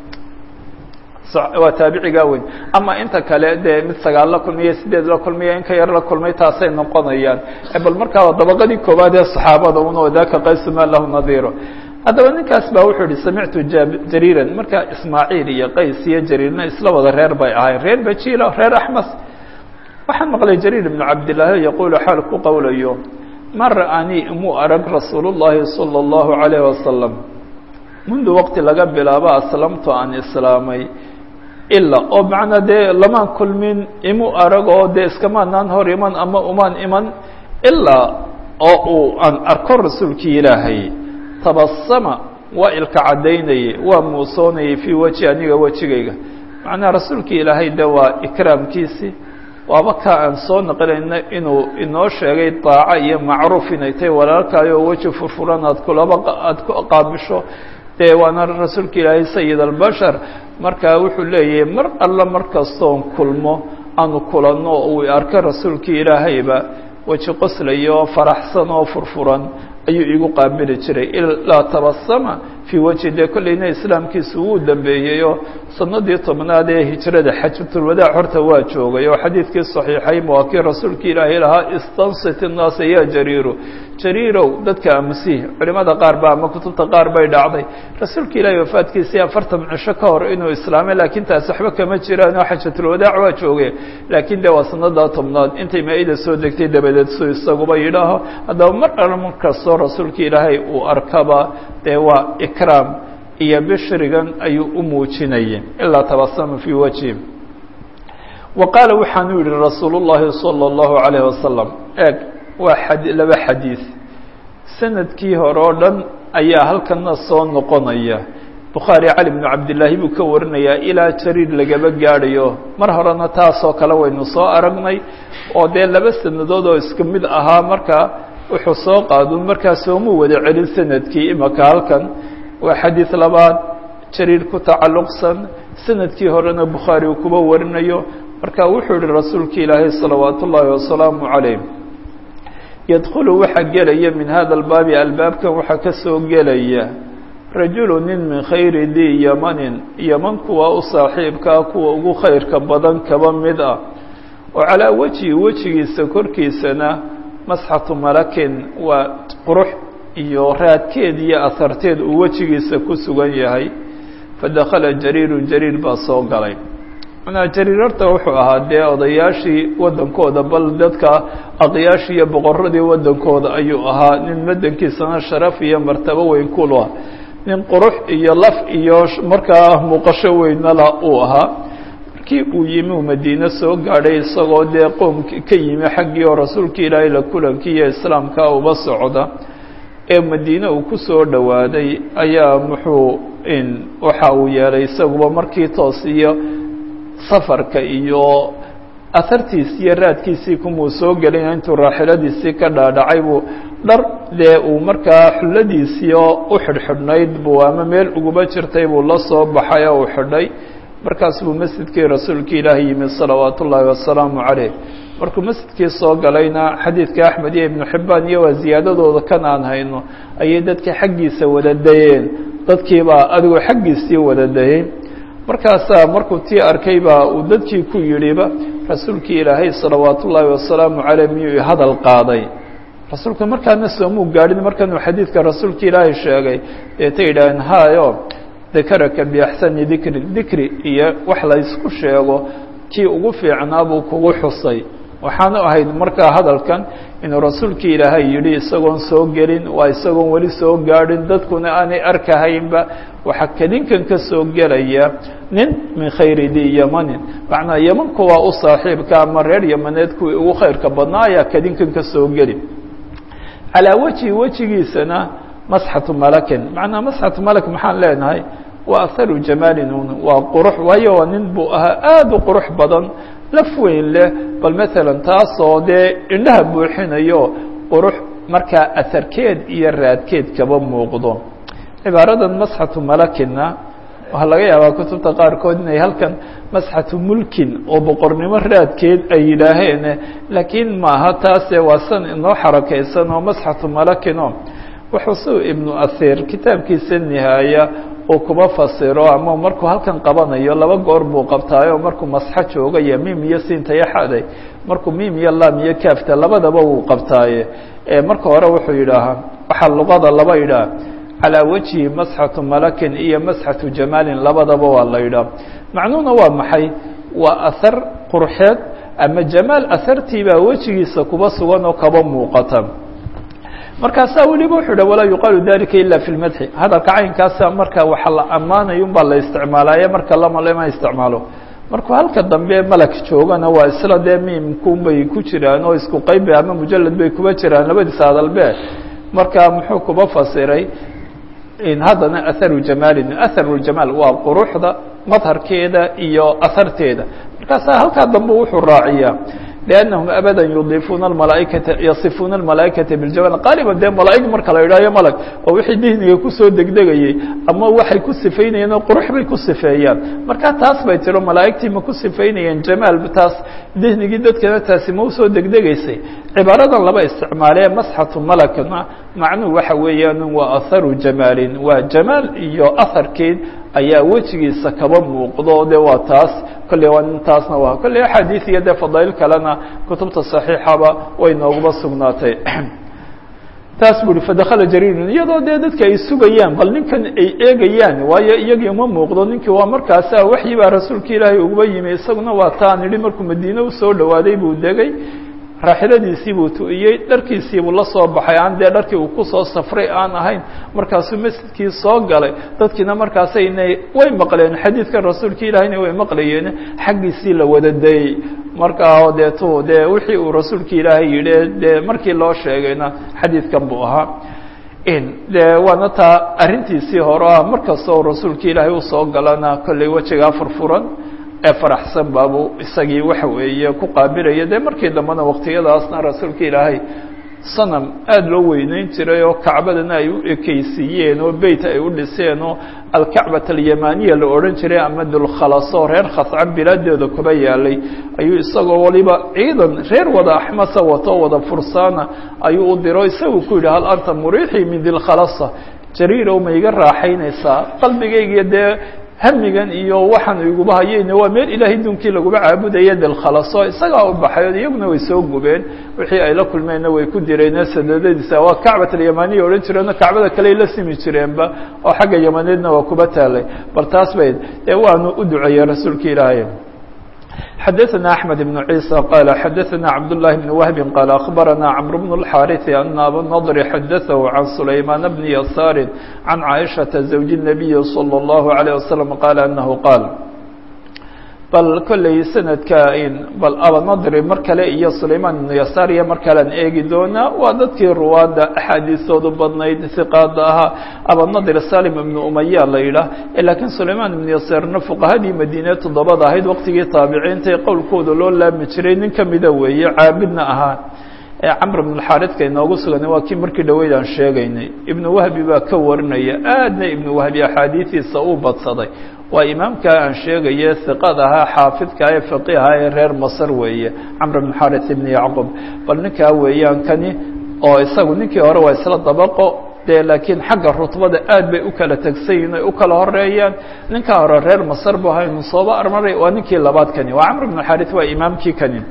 waa taabicigaa weyn ama inta kale dee mid sagaal la kulmiyo sideed la kulmiyo in ka yar la kulmay taasay noqonayaan bal markaa dabaqadii koowaad ee saxaabada un daka qaysu ma lahu nadiiro haddaba ninkaas baa wuxuu ihi samictu jariiran marka ismaaciil iyo qays iyo jariirna isla wada reer bay ahayn reer bajilo reer axmas waxaan maqlay jariir ibnu cabdillaahi yaquulu xaal ku qowlayo ma ra'anii imuu arag rasuul llahi salى اllahu alayh wasalam mundu waqti laga bilaabo aslamtu aan islaamay ilaa oo macnaa dee lamaan kulmin imu arag oo dee iskamaanaan hor iman ama umaan iman ilaa oo uu aan arko rasuulkii ilaahay tabasama waa ilka caddaynayey waa muusoonayay fii weji aniga wejigayga macnaha rasuulkii ilaahay de waa ikraamkiisii waaba kaa aan soo naqlinayna inuu inoo sheegay daaco iyo macruuf inay tahay walaalkaayo weji furfuran aad kulaba aada ku qaabisho dee waana rasuulka ilaahay sayid albashar markaa wuxuu leeyahay mar alla mar kastoon kulmo aanu kulanno oo uu arka rasuulkii ilaahayba weji qoslaya oo faraxsan oo furfuran ayuu igu qaabili jiray ilaa tabasama fii wejhi dee kollayna islaamkiisu wuu dambeeyey oo sanadii tobnaad ee hijrada xajatulwadaac horta waa joogay oo xadiidkii saxiixayn waa kii rasuulka ilaahay lahaa istansit innaasa ya jariiru jariirow dadka aamusihi culimada qaar ba ama kutubta qaar bay dhacday rasuulka ilaahay wafaadkiisii afartan cisho ka hor inuu islaamay laakiin taas waxba kama jiraan oo xajatulwadaac waa joogay laakiin de waa sanadaa tobnaad intay maa-ida soo degtay dabadeed su isaguba yidhaaho haddaba mar alla mar kastoo rasuulka ilaahay uu arkaba dee waa ikraam iyo bishrigan ayuu u muujinayay ilaa tabasama fii wajhi wa qaala waxaanu yihi rasuul llahi salى اllahu alayh wasalam eeg waa ad laba xadiid sanadkii hore oo dhan ayaa halkana soo noqonaya bukhaari cali bnu cabdillaahi buu ka warinayaa ilaa jariir lagaba gaadhayo mar horena taasoo kale waynu soo aragnay oo dee laba sanadood oo iska mid ahaa marka wuxuu soo qaadun markaa soomuu wada celin sanadkii imaka halkan waa xadiid labaad jariir ku tacalluqsan sanadkii horena bukhaari uu kuba warinayo marka wuxuu yihi rasuulka ilaahay salawaat ullaahi wasalaamu calayh yadkhulu waxaa gelaya min hada albaabi albaabkan waxaa ka soo gelaya rajulu nin min khayri dii yamanin yaman kuwa u saaxiibkaa kuwa ugu khayrka badan kaba mid ah oo calaa wejhi wejigiisa korkiisana masxatu malakin waa qurux iyo raadkeed iyo aharteed uu wejigiisa ku sugan yahay fadakhala jariirun jariir baa soo galay manaa jariir horta wuxuu ahaa dee odayaashii waddankooda bal dadka aqyaashii iyo boqoradii waddankooda ayuu ahaa nin madankiisana sharaf iyo martabo weyn kula nin qurux iyo laf iyo markaa muuqasho weynala uu ahaa markii uu yimi uu madiine soo gaadhay isagoo dee qoomki ka yimi xaggii oo rasuulka ilaahay la kulankii iyo islaamka uba socda ee madiine uu ku soo dhowaaday ayaa muxuu waxa uu yeelay isaguba markii toos iyo safarka iyo ahartiisi iyo raadkiisii kumuu soo gelin intuu raaxiladiisii ka dhaadhacay buu dhar dee uu markaa xulladiisii oo u xidhxidhnayd buu ama meel uguba jirtay buu la soo baxay oo uu xidhay markaas buu masjidkii rasuulka ilaahi yimi salawaat ullaahi wasalaamu caleyh markuu masjidkii soo galayna xadiidka axmed iyo ibnu xibbaan iyo waa ziyaadadooda kan aan hayno ayay dadka xaggiisa wada dayeen dadkiibaa adigoo xaggiisii wada dayey markaasaa markuu tii arkay baa uu dadkii ku yidhiba rasuulkii ilaahay salawaat ullaahi wasalaamu caleyh miyuu hadal qaaday rasuulka markaana soomuu gaadhin markanuu xadiidka rasuulka ilaahay sheegay deetay yidhaaheen hayo dakaraka biaxsani dikri dikri iyo wax la ysku sheego kii ugu fiicnaa buu kugu xusay waxaanu ahayd markaa hadalkan inuu rasuulkii ilaahay yidhi isagoon soo gelin waa isagoon weli soo gaadhin dadkuna aanay arkahaynba waxaa kadinkan ka soo gelaya nin min khayri di yamanin macnaa yaman kuwaa u saaxiibka ama reer yamaneed kuwii ugu khayrka badnaa ayaa kadinkan ka soo geli calaa wejhi wejigiisana masxatu malakin macnaa masxatu malak maxaan leenahay waa aharu jamaalin un waa qurux waayo waa nin buu ahaa aada u qurux badan laf weyn leh bal maalan taasoo dee indhaha buuxinayo qurux markaa aharkeed iyo raadkeed kaba muuqdo cibaaradan masxatu malakina waxaa laga yaabaa kutubta qaarkood inay halkan masxatu mulkin oo boqornimo raadkeed ay yidhaaheen laakiin maaha taase waa san inoo xarakaysan oo masxatu malakino wuxuu si ibnu asiir kitaabkiisa nihaaya uu kuba fasiro ama markuu halkan qabanayo laba goor buu qabtaayo markuu masxo joogaya mim iyo siinta iyo xaday markuu mim iyo lam iyo kaafta labadaba wuu qabtaaye marka hore wuxuu yidhaahaa waxaa luqada laba yidhaah calaa wejhi masxatu malakin iyo masxatu jamaalin labadaba waa la yidhaah macnuhuna waa maxay waa ahar qurxeed ama jamaal ahartiibaa wejigiisa kuba sugan oo kaba muuqata markaasaa weliba wuxuu dha walaa yuqaalu dalika ila fi lmadxi hadalka caynkaasa marka waxa la ammaanayo un baa la isticmaalaaye marka lama lama isticmaalo markuu halka dambe malak joogana waa isla dee miimkun bay ku jiraan oo isku qaybe ama mujalad bay kuba jiraan labadiisa hadalbe marka muxuu kuba fasiray haddana aharu jamaalin aharu jamaal waa quruxda madharkeeda iyo aharteeda markaasaa halkaa dambe wuxuu raaciyaa لأنهم أبدا يضيفون الملائكة يصفون الملائكة بالجمال قالبا dee ملائg marka la idhaayo mلg oo wixii dihniga kusoo degdegayey ama waxay ku sifaynayeen oo qurux bay ku sifeeyaan marka taas bay tiro malaa'igtii ma ku sifaynayeen jamaal taas dihnigii dadkana taasi ma usoo degdegaysay cibaaradan laba isticmaalee masxatu malakna macnuhu waxa weeyaan waa aharu jamaalin waa jamaal iyo aharkeed ayaa wejigiisa kaba muuqdo de waa taas kolley waa taasna waa kolley axaadiis iyo dee fadaa'il kalena kutubta صaxiixaba way nooguba sugnaatay taas bu uhi fadakala jariirun iyadoo dee dadka ay sugayaan bal ninkan ay eegayaan waayo iyagii uma muuqdo ninkii waa markaasa waxyi baa rasuulka ilaahay uguba yimi isaguna waa taan idhi markuu madiine usoo dhawaaday buu degay raaxiladiisii buu tu'iyey dharkiisii buu la soo baxay aan dee dharkii uu kusoo safray aan ahayn markaasuu masjidkii soo galay dadkiina markaasayna way maqleen xadiidka rasuulka ilaahayna way maqlayeen xaggiisii la wada dayey markaa deetu dee wixii uu rasuulka ilaahay yidhi dee markii loo sheegayna xadiidkan buu ahaa de waana taa arrintiisii hore ah markastoo rasuulka ilaahay usoo galana kolley wejigaa furfuran ee faraxsan baabuu isagii waxa weeye ku qaabilaya dee markii dambena waqtiyadaasna rasuulka ilaahay sanam aada loo weyneyn jiray oo kacbadana ay u ekeysiiyeen oo beyt ay u dhiseen oo alkacbat alyamaniya la odhan jiray ama dulkhalaso reer khascan bilaadeeda kuba yaalay ayuu isagoo waliba ciidan reer wada axmasa wato wada fursaana ayuu u diro isagu ku yidhi hal anta muriixii min dilkhalasa jariirow ma iga raaxaynaysaa qalbigaygiyo dee hamigan iyo waxaan iguba hayeyna waa meel ilaahay dunkii laguba caabudaya dilkhalaso isagaa u baxay iyaguna way soo gubeen wixii ay la kulmeenna way ku direen sadadadiisa waa kacbat alyamaniya odhan jireenoo kacbada kaley la simi jireenba oo xagga yamaneedna waa kuba taalay bal taas bay dee waanu u duceeyey rasuulka ilaahay xdثna أحمد بن عيسى qال xdثna عبد الله بن وهب qال أخبرنا عمرو بن الحارث أن أbا النضر xdثه عن سليمان بن يسار عن عائشhaة زوج النبي صلى الله عليه وسلم qال أنه qاaل bal kolley sanadka bal abanadri mar kale iyo sulayman ibnu yasaar iyo mar kalean eegi doonaa waa dadkii ruwaadda axaadiistoodu badnayd hiqaada ahaa abanadri salim ibnu umaya la yidhaah laakiin sulayman ibnu yasaarna fuqahadii madiine toddobada ahayd waqtigii taabiciinta qowlkooda loo laami jiray nin kamida weeye caabidna ahaa ee camr bn xaaridka inoogu sugan waa kii markii dhaweyd aan sheegaynay ibnu wahbi baa ka warinaya aadna ibnu wahbi axaadiidiisa uu badsaday waa imaamkaa aan sheegaye hiqad ahaa xaafidka ee faqiha ee reer masr weeye camr bn xaaris ibn yacqub bal ninkaa weeyaan kani oo isagu ninkii hore waa isla dabaqo dee laakiin xagga rutbada aad bay u kala tegsan yihin ay u kala horeeyaan ninkaa hore reer masr bu haynu sooba armaray waa ninkii labaad kani waa camr bn xaaris waa imaamkii kani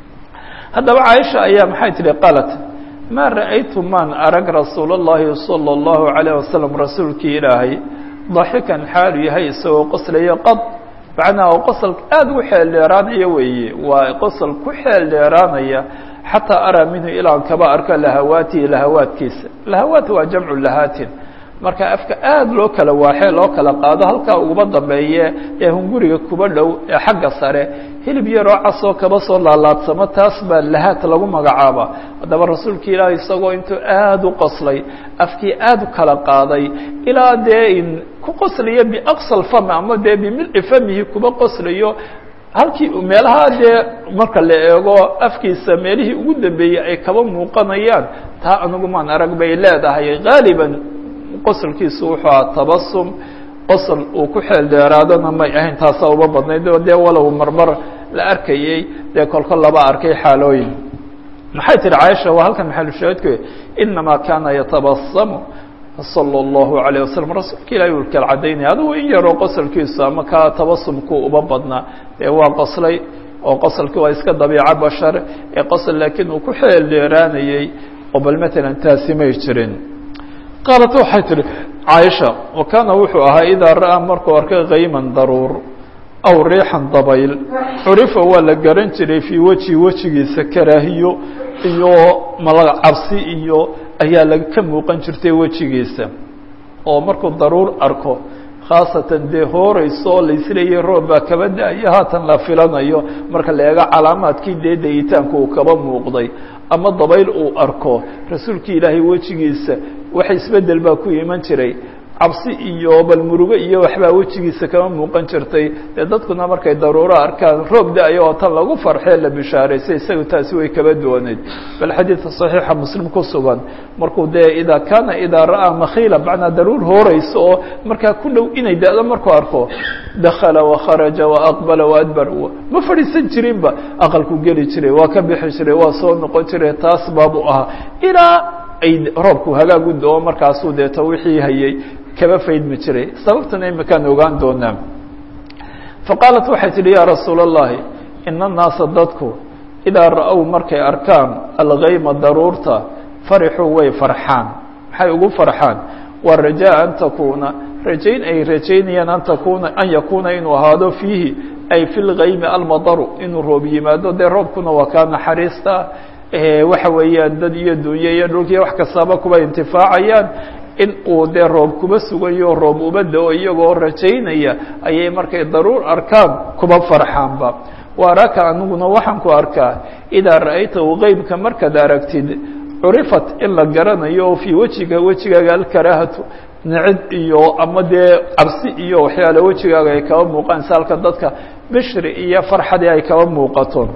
haddaba caaisha ayaa maxay tihi qalat maa ra'aytu maan arag rasuul اllahi salى اllahu عalيه wasalam rasuulkii ilaahay daxikan xaalu yahay isagoo qoslayo qad macnaha oo qosol aada ugu xeel dheeraanaya weeye waa qosol ku xeel dheeraanaya xataa araa minhu ilaan kaba arko lahawaatihi lahawaadkiisa lahawaat waa jamcu lahaatin marka afka aada loo kala waaxee loo kala qaado halkaa uguba dambeeye ee hunguriga kuba dhow ee xagga sare hilib yaroo casoo kaba soo laalaadsamo taas baa lahaat lagu magacaaba haddaba rasuulka ilaahi isagoo intuu aada u qoslay afkii aada u kala qaaday ilaa dee in ku qoslayo biaqsal fam ama dee bimilci famihi kuba qoslayo halkii meelaha dee marka la eego afkiisa meelihii ugu dambeeyey ay kaba muuqanayaan taa anigu maan arag bay leedahay haaliban qosolkiisu wuxuu aha tabasum qosol uu ku xeel dheeraadona may ahayn taasaa uba badnayd dee walow marmar la arkayey dee kolkol laba arkay xaalooyin maxay tihi caaisha waa halkan maxalushaahidku inamaa kaana yatabasamu salى اllahu عalيه wasalam rasuulka ilahi uu kala cadaynaya adugu in yaroo qosolkiisu ama kaa tabasumku uba badnaa dee waa qoslay oo qosolki waa iska dabiico bashar ee qosol laakiin uu ku xeel dheeraanayey oo bal matalan taasi may jirin qaalat waxay tihi caaisha wa kaana wuxuu ahaa idaa ra'aa markuu arkay kayman daruur aw riixan dabayl curifa waa la garan jiray fii weji wejigiisa karaahiyo iyo malaga cabsi iyo ayaa la ka muuqan jirtay wejigiisa oo markuu daruur arko khaasatan dee hooreyso oo laisleeyahy roob baa kaba da-yo haatan la filanayo marka la eego calaamaadkii dee dayitaanku uu kaba muuqday ama dabayl uu arko rasuulkii ilaahay wejigiisa wax isbedel baa ku iman jiray cabsi iyo bal murugo iyo waxbaa wejigiisa kama muuqan jirtay dee dadkuna markay daruuro arkaan roob da-yo oo tan lagu farxee la bishaaraysay isaga taasi way kaba duwaneyd bal xadiidka saxiixa muslim ku sugan markuu dee idaa kaana idaa ra'aa makhiila macnaa daruur hooreyso oo markaa ku dhow inay da-do markuu arko dakala wakharaja waaqbala waadbar ma fadhiisan jirinba aqalku geli jiray waa ka bixi jiray waa soo noqon jiray taas baabu ahaa ilaa ay roobku hagaagu do-o markaasuu deeto wixii hayay kaba faydmi jiray sababtana imakaan ogaan doonaa faqaalat waxay tidhi yaa rasuula اllahi ina annaasa dadku idaa ra-ow markay arkaan algayma daruurta farixuu way farxaan maxay ugu farxaan waa rajaa an takuuna rajayn ay rajaynayaan an takuuna an yakuuna inuu ahaado fiihi ay fi lgaymi almadaru inuu roob yimaado dee roobkuna waa kaa naxariista waxa weeyaan dad iyo dunye iyo dhulkiiyo wax kastaaba kuba intifaacayaan in uu dee roob kuba sugayo roob uba da-o iyagoo rajaynaya ayay markay daruur arkaan kuba farxaanba waaraka aniguna waxaan ku arkaa idaa ra-aytahu qeybka markaad aragtid curifat in la garanayo oo fii wejiga wejigaaga alkaraahatu nicid iyo ama dee cabsi iyo waxyaale wejigaaga ay kaba muuqaan saalka dadka bishri iyo farxadii ay kaba muuqato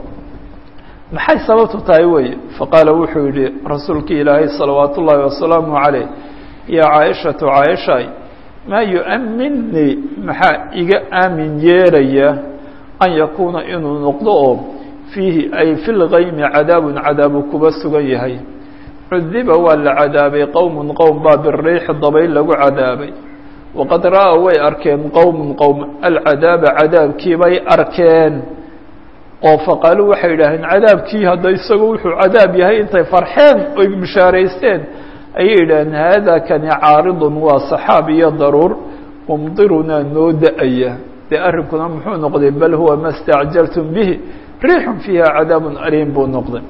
maxay sababtu tahay wey faqaala wuxuu yihi rasuulkii ilaahay salawaat ullaahi wasalaamu calayh yaa caaishatu caaishay maa yu-aminii maxaa iga aamin yeelaya an yakuuna inuu noqdo oo fiihi ay fi lgaymi cadaabun cadaabu kuba sugan yahay cudiba waa la cadaabay qowmun qowm baa biriixi dabayl lagu cadaabay waqad ra-a way arkeen qowmun qowm alcadaaba cadaabkii bay arkeen oo faqaaluu waxay yidhaaheen cadaabkii hadda isagu wuxuu cadaab yahay intay farxeen oy bishaaraysteen ayay yidhaaheen haada kani caaridun waa saxaab iyo daruur mumdirunaa noo da-aya dee arrinkuna muxuu noqday bal huwa ma stacjaltum bihi riixun fiiha cadaabun aliim buu noqday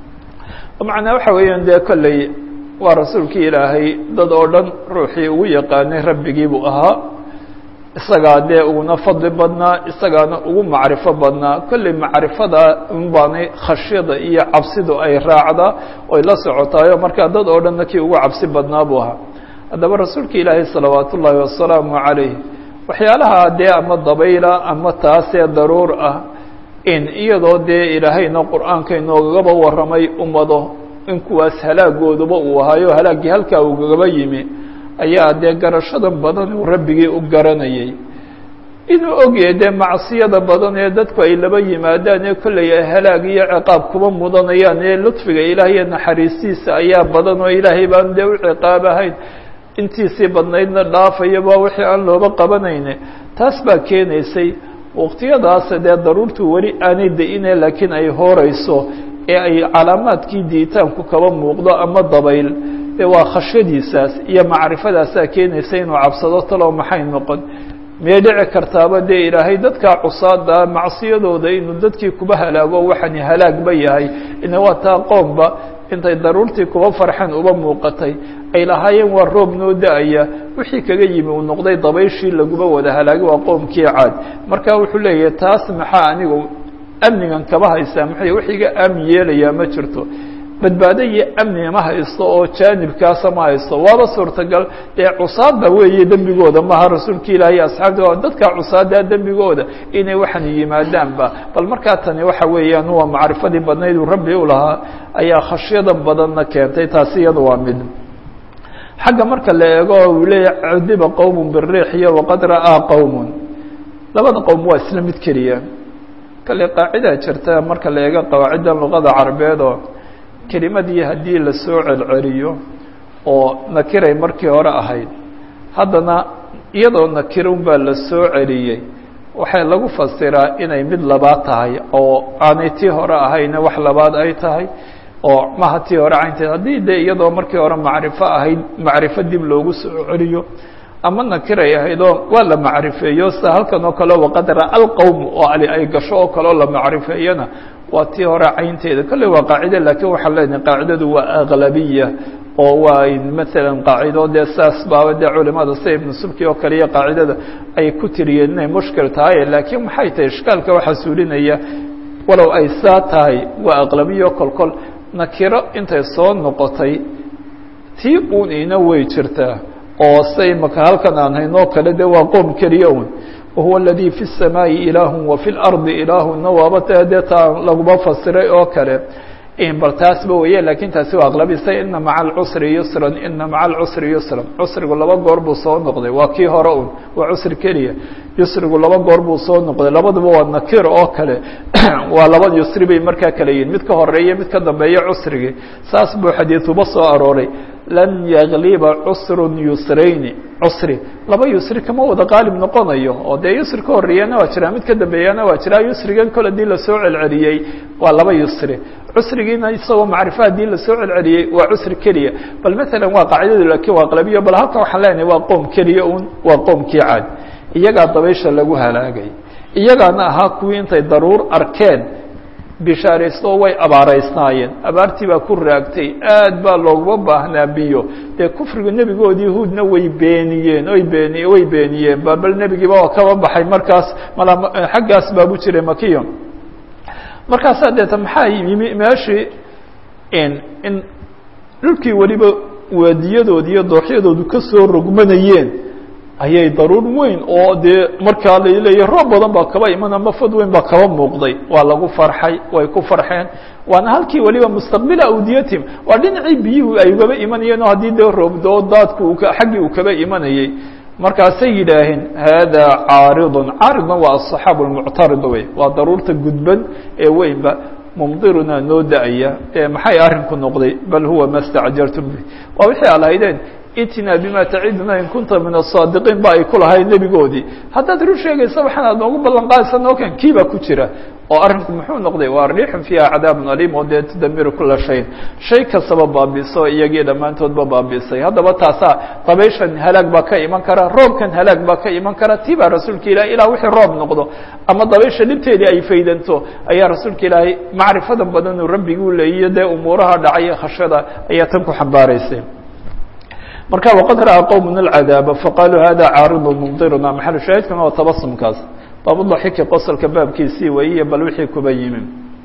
macnaa waxa weeyaan dee kolley waa rasuulkii ilaahay dad oo dhan ruuxii ugu yaqaanay rabbigii buu ahaa isagaa dee uguna fadli badnaa isagaana ugu macrifo badnaa kolley macrifada un baanay khashyada iyo cabsidu ay raacdaa oy la socotaayo markaa dad oo dhanna kii ugu cabsi badnaa buu ahaa haddaba rasuulka ilaahay salawaat ullaahi wasalaamu calayh waxyaalaha dee ama dabayla ama taasee daruur ah in iyadoo dee ilaahayna qur-aanka inoogaba warramay ummado in kuwaas halaagooduba uu ahaayo halaaggii halkaa ugagaba yimi ayaa dee garashada badan uu rabbigii u garanayay inuu ogyahay dee macsiyada badan ee dadku ay laba yimaadaan ee kollay ay halaag iyo ciqaab kuba mudanayaan ee ludfiga ilaah iyo naxariistiisa ayaa badan oo ilaahay baan dee u ciqaab ahayn intiisii badnaydna dhaafayaba wixii aan looba qabanayne taas baa keenaysay waqtiyadaas dee daruurtu weli aanay da-ine laakiin ay hooreyso ee ay calaamaadkii diitaanku kaba muuqdo ama dabayl dee waa khashyadiisaas iyo macrifadaasaa keenaysa inuu cabsado talow maxay noqon miyay dhici kartaaba dee ilaahay dadkaa cusaada macsiyadooda inuu dadkii kuba halaago waxani halaagba yahay ina waa taa qoomba intay daruurtii kuba farxeen uba muuqatay ay lahaayeen waa roob noo da-aya wixii kaga yimi uu noqday dabayshii laguba wada halaagay waa qoomkii caad marka wuxuu leeyahay taas maxaa anigu amnigan kaba haysaa maxay wax iga aamin yeelayaa ma jirto badbaado iyo amni ma haysto oo jaanibkaasa ma haysto waaba suurtagal dee cusaada weeye dembigooda maha rasuulka ilaahi asxaabta dadka cusaada dembigooda inay waxan yimaadaanba bal markaa tani waxa weeyaan waa macrifadii badnayd uu rabbi u lahaa ayaa khashyada badanna keentay taasi iyada waa mid xagga marka la eego uu leeyahy cudiba qowm biriix iyo waqad ra'aa qowm labada qowm waa isla mid keliya kale qaacidaa jirta marka la eego qawaaciddan luqada carabeed oo kelimadii haddii la soo celceliyo oo nakiray markii hore ahayd haddana iyadoo nakirun baa la soo celiyey waxay lagu fasiraa inay mid labaad tahay oo aanay tii hore ahayne wax labaad ay tahay oo maha tii hore caynteed haddii dee iyadoo markii hore macrifo ahayd macrifo dib loogu soo celiyo ama nakiray ahaydoo waa la macrifeeyo sida halkan oo kale waqad ra'a alqowm oo ali ay gasho oo kale oo la macrifeeyana waa tii hore caynteeda kolley waa qaacide laakiin waxaan leenahay qaacidadu waa aglabiya oo waa maalan qaacido dee saas baaba dee culimada sida ibnu subki oo kale iyo qaacidada ay ku tiriyeen inay mushkil tahay laakiin maxay tahay ishkaalka waxaa suulinaya walow ay saa tahay waa aqlabiyo kolkol nakiro intay soo noqotay tii uun ina way jirtaa oo say maka halkan aan haynoo kale de waa qoom keliya un wahuwa aladii fi الsamaaءi ilaahu wa fi اlardi ilaahuna waaba ta dee taa laguma fasiray oo kale bal taasba weye lakin taasi waa aqlabisa ina maca alcusri yusran ina maca alcusri yusran cusrigu laba goor buu soo noqday waa kii hore un waa cusri keliya yusrigu laba goor buu soo noqday labaduba waa nakir oo kale waa laba yusri bay markaa kale yihin mid ka horeeya mid ka dambeeya cusrigii saas buu xadiiduba soo arooray lan yagliba cusrun yusrayni cusri laba yusri kama wada qaalib noqonayo oo dee yusri ka horeeyana waa jiraa mid ka dambeeyana waa jiraa yusrigan kol hadii lasoo celceliyey waa laba yusri cusrigiina isagoo macrifo haddii lasoo celceliyey waa cusri keliya bal maalan waa qaacidadu laakiin waa aqlabiyo bal halkan waxaan leenahay waa qoom keliya un waa qoomkii caad iyagaa dabaysha lagu halaagay iyagaana ahaa kuwii intay daruur arkeen bishaaraysto way abaaraysnaayeen abaartii baa ku raagtay aad baa looguma baahnaa biyo dee kufriga nebigoodii huudna way beeniyeen oy beeni way beeniyeen ba bal nebigiiba waa kaba baxay markaas mala xaggaas baabu jiray makiyo markaasaa deeta maxaa yimi meeshii in in dhulkii weliba waadiyadoodi iyo dooxyadoodu ka soo rogmanayeen ayay daruur weyn oo dee markaa laleeyahy roob badan baa kaba iman ama fad weyn baa kaba muuqday waa lagu farxay way ku farxeen waana halkii weliba mustaqbila awdiyatim waa dhinacii biyuhu ay ugaba imanayeen oo haddii dee roobdoo daadku xaggii uu kaba imanayay markaasay yidhaaheen hada caaridun caaridna waa aلصaxaab اlmuctarid wey waa daruurta gudban ee weynba mumdiruna noo da-aya ee maxay arrinku noqday bal huwa ma stacjaltum bih waa wixii a lahaydeen itina bima taciduna in kunta min asaadiqiin ba ay ku lahayd nebigoodii haddaad run sheegaysa waxaan aad noogu ballan qaadaysa nookan kii baa ku jira oo arrinku muxuu noqday waa riixun fiiha cadaabun aliim oo dee tudamiru kula shayin shay kastaba baabiso iyagii dhammaantoodba baabiisay haddaba taasaa dabayshan halaag baa ka iman kara roobkan halaag baa ka iman kara tii baa rasuulka ilahi ilaa wixii roob noqdo ama dabaysha dhibteedii ay faydanto ayaa rasuulka ilaahay macrifadan badanuu rabbiguu leeyiyo dee umuuraha dhacay khashada ayaa tan ku xambaaraysay marka waqad ra'aa qowm alcadaaba faqaaluu hada caaridu mumdiruna maxalu shaahidkuna waa tabasumkaas baabudaxiki qosolka baabkiisii weyiye bal wixii kuba yimi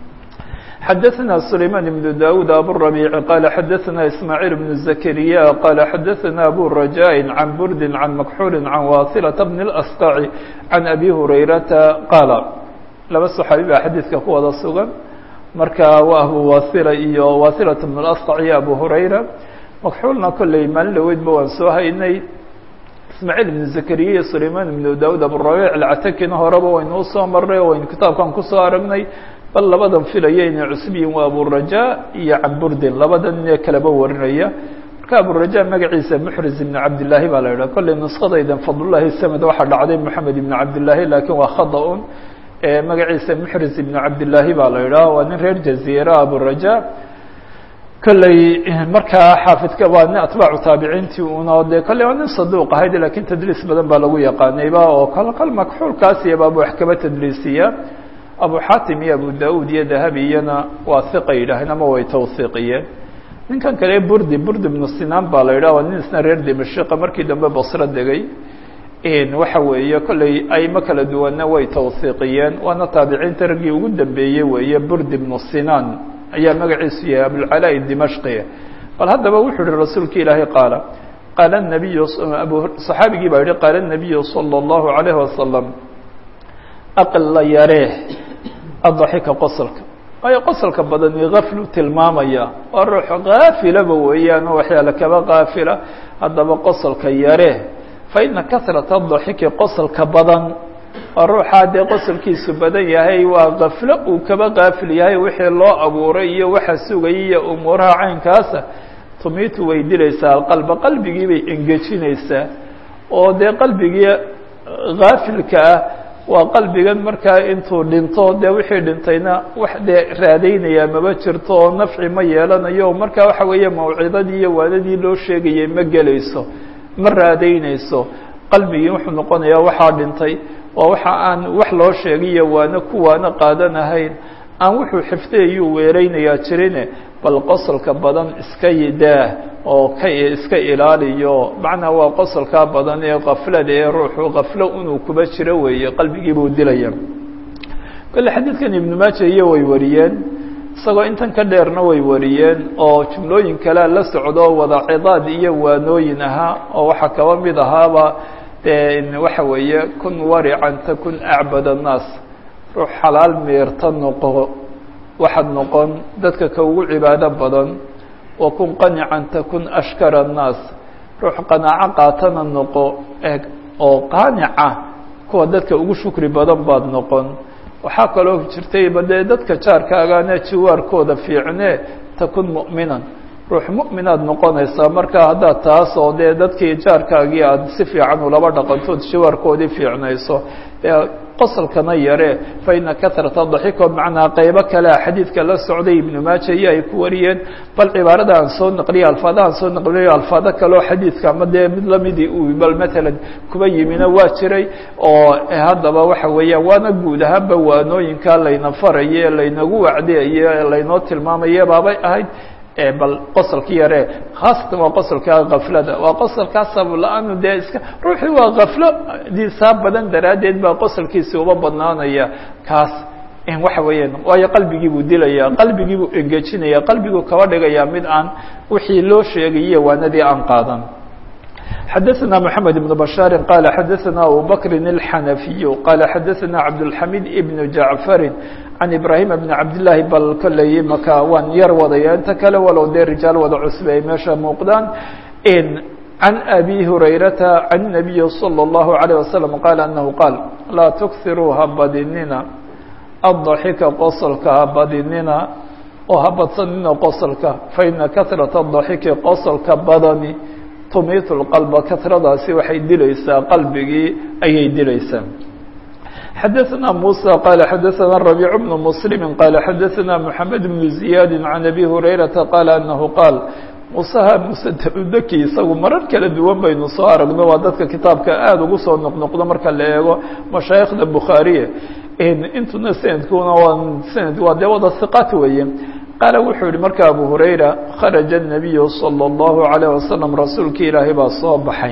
xadaثna sulayman ibn dawud aburabiici qaala xadaثna ismaaciil bn zakariya qaala xadaثna abu rajaaءi can burdi can makxuuli can wasilata bn اlasqaci can abi hurayrata qaala laba saxaabi baa xadiidka ku wada sugan marka waa abu wasila iyo wasilat bn اlasqac iyo abu hurayra makxuulna kolley maalin dhaweydba waan soo haynay ismaaciil ibn zakariya iyo sulayman ibnu daud aburabic alcatakina horeba waynu usoo marnay oo waynu kitaabkan kusoo aragnay bal labadan filaya inay cusbiyin waa aburaja iyo caburdin labadan ine kaleba warinaya marka aburaja magaciisa muxriz ibn cabdillaahi baa la yidhaha kolley nuskadaydan fadlullahi samed waxaa dhacday moxamed ibn cabdillaahi lakin waa khada-un magaciisa muxriz ibn cabdillaahi baa la yidhaha waa nin reer jaziira aburaja kolley markaa xaafidka waa nin atbaacu taabiciintii una dee kolley waa nin saduuq ahayd lakin tadliis badan baa lagu yaqaanayba oo kal kal makxuulkaas iyaba abu wax kaba tadliisiya abu xatim iyo abu da-ud iyo dahabi iyana waa hiqa yidhaaheen ama way tawhiiqiyeen ninkan kale burdi burdi ibnu sinaan baa la yidhah waa nin isna reer dimashika markii dambe basro degay waxa weeye kolley aymo kala duwanna way tawhiiqiyeen waana taabiciinta raggii ugu dambeeyey weeye burdi ibnu sinaan ayaa magaciisu yahay abulcalaa dimashqi bal haddaba wuxuu yihi rasuulka ilaahay qaala qaala nabiyu abu saxaabigii baa yihi qaala nabiyu salى اllahu alayhi wasalam aqla yaree adaxika qosolka waayo qosolka badani gaflu tilmaamaya waa ruux kaafilaba weeyaan oo waxyaala kaba kaafila haddaba qosolka yaree fa ina kasrata adaxiki qosolka badan waa ruuxaa dee qosolkiisu badan yahay waa kaflo uu kaba kaafil yahay wixii loo abuuray iyo waxa sugayay iyo umuuraha caynkaasa tumiitu way dilaysaa alqalba qalbigii bay engejinaysaa oo dee qalbigii kaafilka ah waa qalbigan markaa intuu dhinto dee wixii dhintayna wax dee raadaynayaa maba jirto oo nafci ma yeelanayo marka waxa weeye mawcidadii iyo waanadii loo sheegayay ma gelayso ma raadaynayso qalbigii wuxuu noqonayaa waxaa dhintay waa waxa aan wax loo sheegayo waana kuwaana qaadanahayn aan wuxuu xifdiyayuu weeraynayaa jirine bal qosolka badan iska yidaah oo ka iska ilaaliyo macnaa waa qosolkaa badan ee kaflada ee ruuxu kaflo inuu kuba jiro weeye qalbigii buu dilaya kolle xadiidkan ibnu maaja iyo way wariyeen isagoo intan ka dheerna way wariyeen oo jumlooyin kalea la socdo wada cidaad iyo waanooyin ahaa oo waxaa kaba mid ahaaba de waxa weeye kun warican takun acbad annaas ruux xalaal meerta noqo waxaad noqon dadka ka ugu cibaado badan wa kun qanican takun ashkara annaas ruux qanaaco qaatana noqo eg oo qaanica kuwa dadka ugu shukri badan baad noqon waxaa kaloo jirtayba dee dadka jaarkaagana jiwaarkooda fiicne takun mu'minan ruux mu'minaad noqonaysaa marka haddaad taas oo dee dadkii jaarkaagii aada si fiican ulaba dhaqantood jiwaarkoodii fiicnayso qosolkana yare fa ina kahrata daxiko macnaa qeybo kalea xadiidka la socday ibnu maaja iyo ay ku wariyeen bal cibaarada aan soo naqliyo alfaada aan soo naqliyo alfaado kaleo xadiidka ama dee mid lamidii uu bal matalan kuba yimina waa jiray oo haddaba waxa weeyaan waana guud ahaanba waanooyinka layna faraye laynagu wacdiyaye laynoo tilmaamaye baabay ahayd bal qosolka yare khaasatan waa qosolka kaflada waa qosolkaa sabla-aanu dee iska ruuxii waa kaflo diisaa badan daraaddeed baa qosolkiisi uba badnaanaya kaas waxa weeyaan waayo qalbigii buu dilaya qalbigii buu engejinaya qalbiguu kaba dhigaya mid aan wixii loo sheegayiyo waanadii aan qaadan xadaثna mحamed بن بشhاar qال xadaثna abu bkr الxanafiy qال xadaثna cabdالxamid بن jaعفari can ibrahim بn cabdالlahi bal kolley maka waan yar wadaya inta kale walow dee rijaal wada cusbe ay meesha muuqdaan can abi hurayrata can الnabiyi slى الlahu عalيه waslم qaal anahu qaal laa tukiruu ha badinina الضaxika qosolka ha badinina oo ha badsanina qosolka faina kahrata الضaxiki qosolka badani tumiitu lqalba kahradaasi waxay dilaysaa qalbigii ayay dilaysaa xadaثna muسى qala xadaثna رabيع بن mسلم qala xadaثna mحamed بن زiyaad عan abi hurayraةa qala anahu qaal musaha musadaki isagu marar kala duwan baynu soo aragno waa dadka kitaabka aada ugu soo noqnoqdo marka la eego mashaayikhda bukhaariye intuna sanadkuna waa sanad waa dee wada hiqaat weeye qaala wuxuu yihi marka abu hurayra kharaja الnabiyu salى اllahu عalيه wasalam rasuulki ilaahay baa soo baxay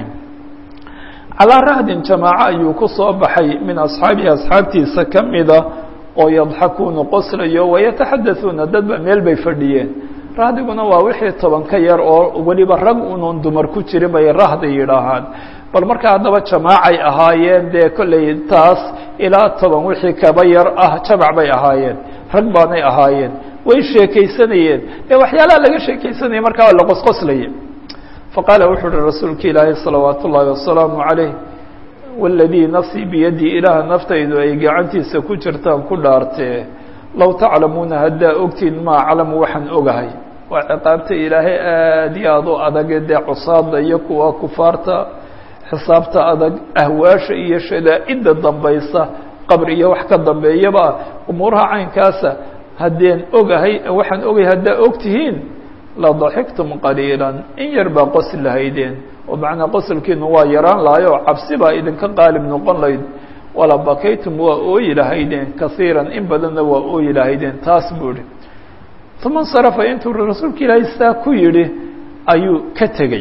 calaa rahdin jamaaco ayuu ku soo baxay min asxaabihi asxaabtiisa ka mida oo yadxakuuna qoslayo wayataxadauuna dadba meel bay fadhiyeen rahdiguna waa wixii toban ka yar oo weliba rag unuun dumar ku jirin bay rahdi yidhaahaan bal marka haddaba jamaacay ahaayeen dee kolley taas ilaa toban wixii kaba yar ah jamac bay ahaayeen rag baanay ahaayeen way sheekaysanayeen ee waxyaalaha laga sheekaysanaya markaa la qosqoslaya faqaala wuxuu uhi rasuulka ilaahay salawaat ullaahi wasalaamu calayh waladii nafsii biyadii ilaaha naftaydu ay gacantiisa ku jirtaan ku dhaartee low taclamuuna haddaa ogtiin maa aclamu waxaan ogahay waa ciqaabta ilaahay aada iyo aada u adage dee cusaada iyo kuwa kufaarta xisaabta adag ahwaasha iyo shadaa-idda dambaysa qabr iyo wax ka dambeeyaba umuuraha caynkaasa haddeen ogahay waxaan ogahay haddaa og tihiin la daxiktum qaliila in yar baa qosl lahaydeen oo macnaa qosolkiinu waa yaraan lahay oo cabsi baa idinka qaalib noqon layd wala bakaytum waa ooyi lahaydeen kasiiran in badanna waa ooyi lahaydeen taas buu ihi uma insarafa intuu rasuulka ilaahay saa ku yidhi ayuu ka tegey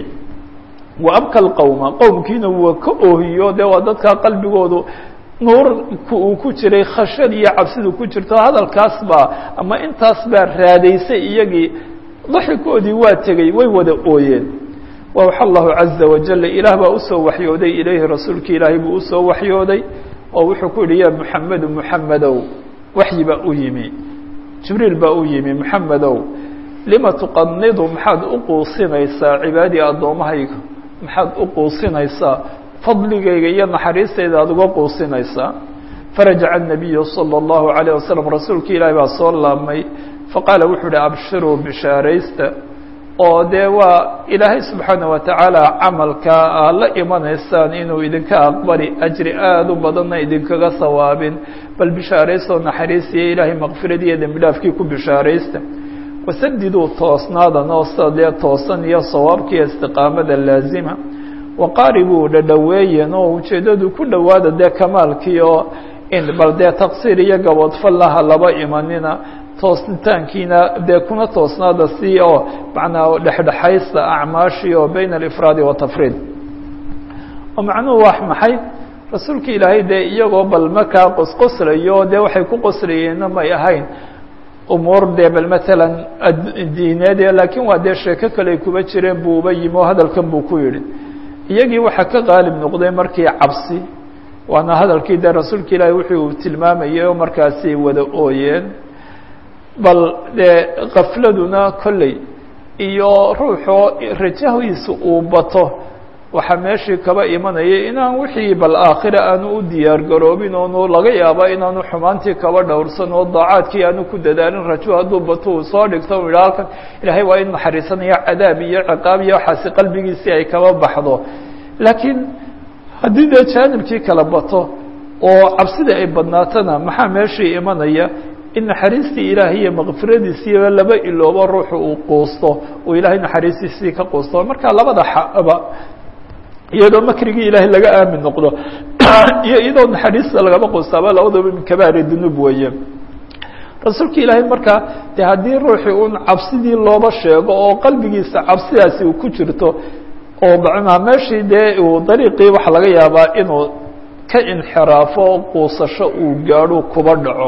wa abka lqowma qowmkiina waa ka oohiyo dee waa dadkaa qalbigoodu nuurka uu ku jiray khashad iyo cabsidu ku jirto hadalkaas baa ama intaas baa raadaysay iyagii daxikoodii waa tegey way wada ooyeen wawxa allahu caza wajala ilaah baa usoo waxyooday ilayhi rasuulka ilaahay buu usoo waxyooday oo wuxuu ku yihi ya muxamedu muxamedow waxyi baa u yimi jibriil baa u yimi muxamedow lima tuqanidu maxaad u quusinaysaa cibaadii addoommahayga maxaad u quusinaysaa fadligayga iyo naxariistayda aada uga quusinaysaa farajaca الnabiyu salى اllahu عalيه wasalam rasuulka ilaahi baa soo laabmay faqaala wuxuu uhi abshiruu bishaaraysta oo dee waa ilaahay subxaana wa tacaala camalka aad la imanaysaan inuu idinka aqbali ajri aada u badanna idinkaga sawaabin bal bishaaraystoo naxariisiyo ilaahay makfiradiiyo dembi dhaafkii ku bishaaraysta wasadiduu toosnaadan oo sida dee toosan iyo sawaabkiiyo istiqaamada laazima waqaaribuu dhadhoweeyen oo ujeeddadu ku dhowaada dee kamaalkii oo in bal dee taqsiir iyo gaboodfallaha laba imanina toosnitaankiina dee kuna toosnaada si oo macnaa dhexdhexaysta acmaashii oo bayna alifraadi watafriid oo macnuhu waa maxay rasuulka ilaahay dee iyagoo bal markaa qosqoslayo dee waxay ku qoslayeenna may ahayn umuur dee bal matalan diineed laakiin waa dee sheeko kale ay kuba jireen buu uba yimi oo hadalkan buu ku yidhi iyagii waxaa ka qaalib noqday markii cabsi waana hadalkii dee rasuulka ilaahay wuxuu tilmaamayay oo markaasi wada ooyeen bal dee kafladuna kolley iyo ruuxoo rajahiisa uu bato waxaa meeshii kaba imanaya inaan wixii bal aakhira aanu u diyaar garoobin oonu laga yaaba inaanu xumaantii kaba dhowrsan oo daacaadkii aanu ku dadaalin rajo hadduu bato uu soo dhigto u yidha halkan ilaahay waa in naxariisanaya cadaab iyo ciqaab iyo waxaasi qalbigiisii ay kaba baxdo laakiin haddii dee jaanibkii kala bato oo cabsida ay badnaatona maxaa meeshii imanaya in naxariistii ilaahay iyo makfiradiisiiba laba iloobo ruuxu uu quusto uu ilaahay naxariistiisii ka quusto marka labada xaba iyadoo makrigii ilaahay laga aamin noqdo iyo iyadoo naxariista lagama quustaaba labadaba min kabaari dunuub weeye rasuulka ilaahay markaa de haddii ruuxii un cabsidii looba sheego oo qalbigiisa cabsidaasi uu ku jirto oo macnaa meeshii dee uu dariiqii waxa laga yaabaa inuu ka inxiraafo quusasho uu gaadho kuba dhaco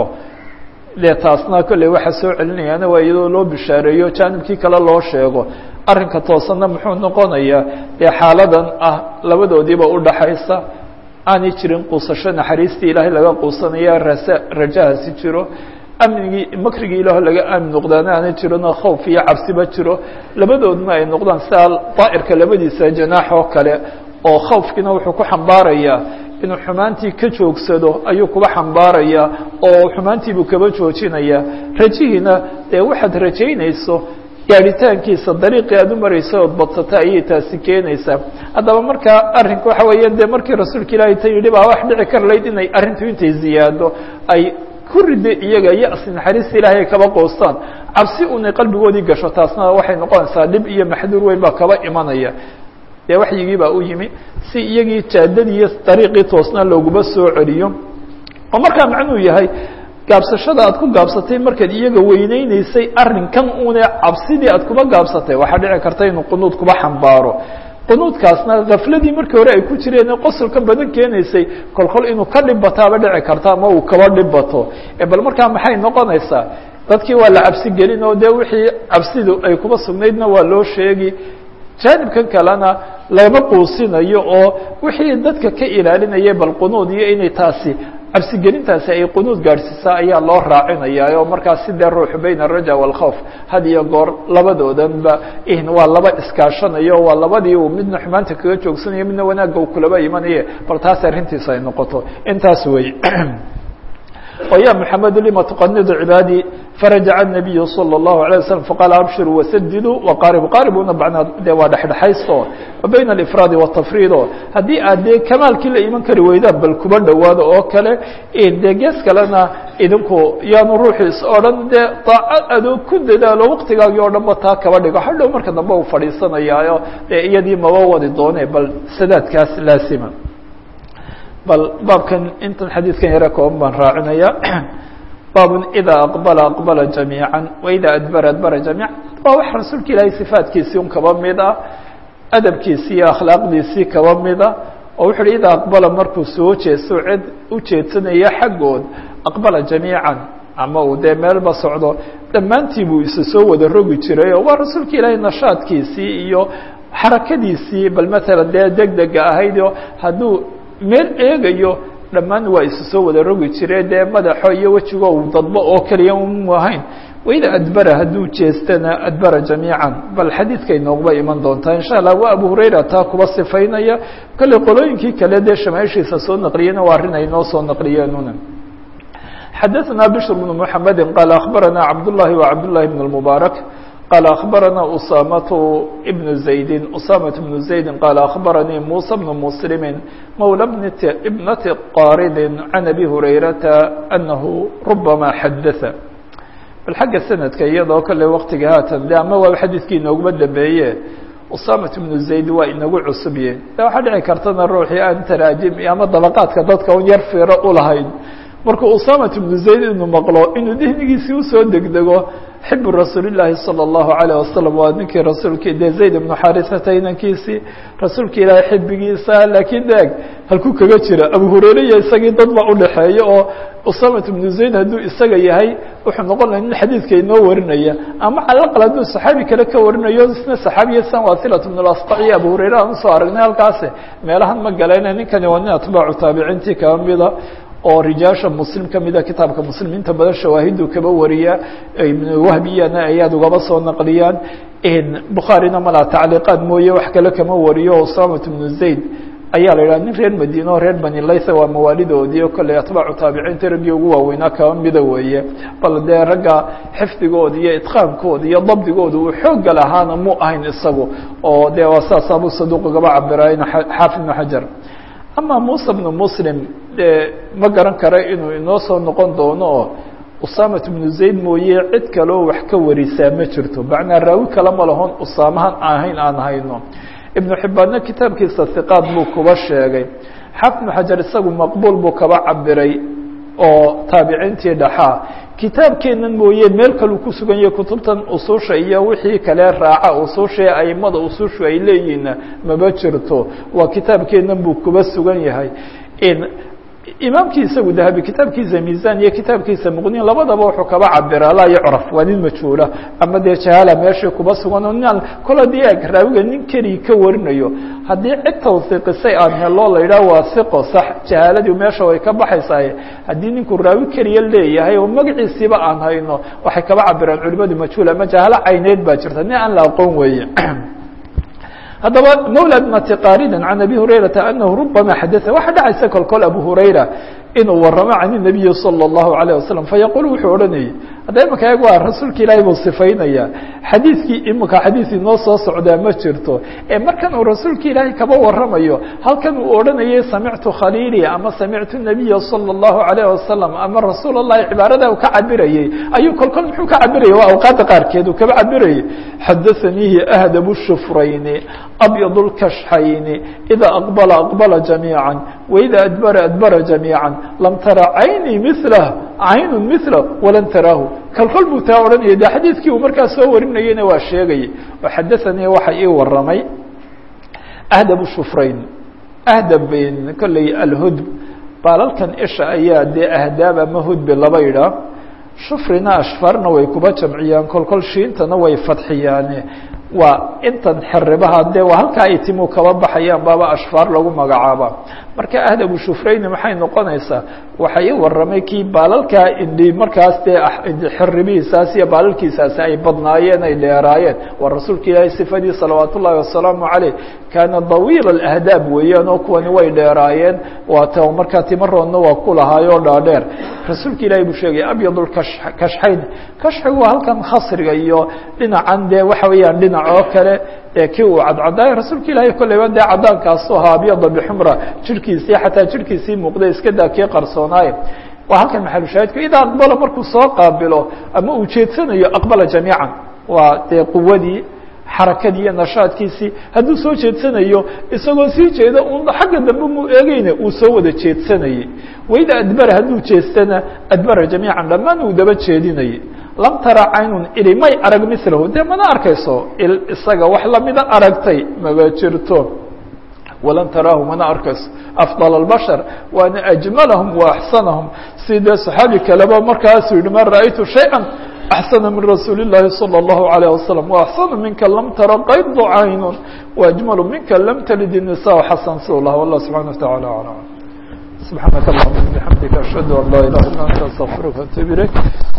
dee taasna kolley waxaa soo celinayaana waa iyadoo loo bishaareeyo jaanibkii kale loo sheego arrinka toosanna muxuu noqonayaa dee xaaladan ah labadoodiiba udhaxaysa aanay jirin quusasho naxariistii ilaahay laga quusanaya rasa rajahaasi jiro amnigii makrigii ilaah laga aamin noqdaana aanay jirinoo khawf iyo cabsiba jiro labadoodna ay noqdaan sidaa daa'irka labadiisa janaax oo kale oo khawfkiina wuxuu ku xambaarayaa inuu xumaantii ka joogsado ayuu kuba xambaaraya oo xumaantiibuu kaba joojinaya rajihiina dee waxaad rajaynayso gaadhitaankiisa dariiqii aad u maraysa ood badsata ayay taasi keenaysaa haddaba markaa arrinka waxa weeya dee markii rasuulka ilaahay ta yidhi baa wax dhici kar layd inay arrintu intay ziyaado ay ku rida iyaga yasi naxariista ilaahay ay kaba qoostaan cabsi unay qalbigoodii gasho taasna waxay noqonaysaa dhib iyo maxduur weyn baa kaba imanaya dee waxyigii baa u yimi si iyagii jaadadii iyo dariiqii toosnaa looguma soo celiyo oo markaa macnuu yahay gaabsashada aad ku gaabsatay markaad iyaga weyneyneysay arrinkan une cabsidii aad kuba gaabsatay waxaa dhici karta inuu qunuud kuba xambaaro qunuudkaasna kafladii markii hore ay ku jireen qosolka badan keenaysay kolkol inuu ka dhib bataaba dhici karta ama uu kaba dhib bato bal markaa maxay noqonaysaa dadkii waa la cabsi gelin oo dee wixii cabsidu ay kuba sugnaydna waa loo sheegi jaanibkan kalena lama quusinayo oo wixii dadka ka ilaalinayay bal qunuud iyo inay taasi cabsigelintaasi ay qunuud gaadhsiisaa ayaa loo raacinayaa oo markaas sidee ruuxu bayna araja waalkhawf had iyo goor labadoodanba waa laba iskaashanayo waa labadii uu midna xumaanta kaga joogsanayo midna wanaagga uu kulaba imanaye bal taas arrintiisa ay noqoto intaas wey oo ya mحamed lima تqnidu cibaadii farajaca النabiyu slى الlahu عalيه waslم faqaala abshiruu wasadiduu waqaaribu qaaribuna bacnaa de waa dhexdhexaysto wa bayna alifraadi wالtafriido haddii aad dee kamaalkii la iman kari weydaan bal kuba dhowaado oo kale dee gees kalena idinku yaanu ruuxu is odhan dee daaco adoo ku dadaalo waqtigaagii o dhan ba taa kaba dhigo hadhow marka dambe uu fadhiisanayaayo dee iyadii maba wadi doone bal sadaadkaas laasima bal baabkan intan xadiidkan yare kooban baan raacinaya baabun idaa aqbala aqbala jamiica waida adbara adbara jamiica waa wax rasuulka ilaahay sifaatkiisii un kaba mid ah adabkiisii iyo akhlaaqdiisii kaba mida oo wuxu uhi idaa aqbala markuu soo jeesto cid u jeedsanaya xaggood aqbala jamiican ama uu dee meelba socdo dhammaantii buu isa soo wada rogi jiray oo waa rasuulka ilaahay nashaadkiisii iyo xarakadiisii bal matala dee deg dega ahayd oo hadduu meel eegayo dhammaan waa isu soo wada rogi jire dee madaxo iyo wejigo uu dadbo oo keliya mu ahayn waida adbara hadduu jeestana adbara jamiican bal xadiidkay noogba iman doontaa insha allah waa abu hurayra taa kuba sifaynaya kale qolooyinkii kale dee shamaaishiisa soo naqliyena waa arrin ay noo soo naqliyeenuna xadaثna bشhr بن محamedi qaal akhbarana cabdالlahi وcabdالlahi بن المbaarak قال أخبرنا أسامة بن زيد أسامة بن زيد قال أخبرني موسى بن مسلم مولى ابنة قارد عن أبي هريرة أنه ربما حدث بالحق سندka iyadoo kale wktiga haatan de ama waa xadiidkii inooguma dambeeye أسامة بن زaيد waa inagu cusubye de waxaa dhici kartana ruuxii aan taraajim ama dabaqaadka dadka un yar fiiro ulahayn markuu usamat bnu zayd inuu maqlo inuu dihnigiisii usoo degdego xibu rasuuli llaahi salى اllahu alayه wasalam waa ninkii rasuulki dee zayd ibnu xarisata inankiisii rasuulka ilaahay xibigiisa laakiin deeg halkuu kaga jira abu hureyre iyo isagii dad ba udhaxeeya oo usamat bnu zayd hadduu isaga yahay wuxuu noqon laha nin xadiidka inoo warinaya ama calaqal hadduu saxaabi kale ka warinayo isna saxaabiya san wasilat bn lasqac iyo abu hureyre aan usoo aragnay halkaasi meelahan ma galayna ninkani waa nin atbaacu taabiciintii kaba mida oo rijaasha muslim ka mida kitaabka muslim inta badan shawaahidu kaba wariya ibn wahbiyana ayaad ugaba soo naqliyaan bukhaarina malaa tacliiqaad mooye wax kale kama wariyo usamat bnu zayd ayaa la yidhaha nin reer madiine oo reer bani laytha waa mawaalidoodii o kolley atbaacu taabiciinta raggii ugu waaweynaa kaba mida weeye bal dee ragga xifdigooda iyo itqaankooda iyo dabdigooda uu xooga lahaana mu ahayn isagu oo dee waa saas abu saduuq ugaba cabirayn xaafid ibnu xajar ama musa bnu muslim de ma garan kara inuu inoo soo noqon doono oo usamat bnu zayd mooye cid kaleo wax ka warisaa ma jirto macnaa raawi kale ma lahon usaamahan ahayn aan hayno ibnu xibbaadna kitaabkiisa hiqaad buu kuba sheegay xaafid ibnu xajar isagu maqbuul buu kaba cabiray oo taabiciintii dhaxaa kitaabkeenan mooye meel kaleu ku sugan yahay kutubtan ususha iyo wixii kale raaca ususha aimada usushu ay leeyihiinna maba jirto waa kitaabkeenan buu kuba sugan yahay imaamkii isagu dahabi kitaabkiisa miisan iyo kitaabkiisa muqnin labadaba wuxuu kaba cabiraa laa yucraf waa nin majhuula ama dee jahaala meeshii kuba sugan oo nin kol hadii eg raawiga nin keliya ka warinayo haddii cid tawsiiqisay aan helo la yidhaah waa siqo sax jahaaladii meesha way ka baxaysaa haddii ninku raawi keliya leeyahay oo magaciisiiba aan hayno waxay kaba cabiraan culimadu majhuul ama jahaalo cayneed baa jirta nin aan la aqoon weeye haddaba mawlى bnati qaarida can abi hurayrata anahu rubama xadaa waxa dhacaysa kol kol abu hurayra inuu waramo can الnabiyi salى الlahu عalيه wasalam fayaqul wuxuu odhanayay hadda imika eeg waa rasuulka ilaahay buu sifaynaya xadiidkii imika xadiid inoo soo socdaa ma jirto ee markan uu rasuulka ilaahay kaba waramayo halkan uu odhanayay samictu khaliili ama samictu الnabiya salى الlahu عalيه wasalam ama rasuul الlahi cibaarada uu ka cabirayey ayuu kol kol muxuu ka cabirayay waa awqaadda qaarkeed uu kaba cabirayay xadaثanihi ahdab الshufrayni abyad اlkashxayni ida aqbala aqbala jamiiعا waida adbara adbara jamiiعا lam tara cayni milah caynu milah walan taraahu kalkol buu taa odhanayay de xadiidkii uu markaa soo warinayeyna waa sheegayay oo xadaثanii waxa ii waramay ahdab shufrayn ahdab kolley alhudb baalalkan isha ayaa dee ahdaab ama hudbi laba idhaa shufrina ashfarna way kuba jamciyaan kolkol shiintana way fadxiyaane waa intan xeribaha dee waa halkaa ay timu kaba baxayaan baaba ashfaar lagu magacaaba marka ahdabu shufrayni maxay noqonaysaa waxa ii warramay kii baalalkaa indhi markaas dee xeribihiisaas iyo baalalkiisaasi ay badnaayeen ay dheeraayeen waa rasuulka ilaahay sifadii salawaat ullaahi wasalaamu caleyh kaana dawiil alahdaab weeyaan oo kuwani way dheeraayeen waata markaa timaroodna waa ku lahaayoo dhaadheer rasuulka ilaahay buu sheegay abyadulkashxayn kashxigu waa halkan khasriga iyo dhinacan dee waxa weeyaan dhinac oo kale ee kii uu cadcadaay rasuulka ilaahay kolleyba dee cadaankaasu ahaa abyada bixumra jirhkiisii xataa jirhkiisii muuqday iska daa kii qarsoonaaye waa halkan maxalushaahidku idaa aqbala markuu soo qaabilo ama uu jeedsanayo aqbala jamiican waa dee quwadii xarakadii iyo nashaadkiisii hadduu soo jeedsanayo isagoo sii jeeda un xagga dambe muu eegeyna uu soo wada jeedsanayey wayda adbara hadduu jeestana adbara jamiican dhammaan uu daba jeedinayay lam tara caynun ili may arag milahu dee mana arkayso il isaga wax lamida aragtay maba jirto walan taraahu mana arkayso afضل الbشhر waana أجmalahم وaأxsanahم si dee صaxaabi kaleba markaasuu yihi ma raأytu شhayئa أxsana min rasuuli الlahi slى الlaهu عalيه وasلم وأxsana minka lam tara qayd cayn وأجmal minka lam tlid النisاء xasan s lah والlah subحanaه وتaعالى aعلم سubحaanaka اللهma بحamdika أشhهadu an laa ilah ilا أnت استغفirka وأتوب ilayk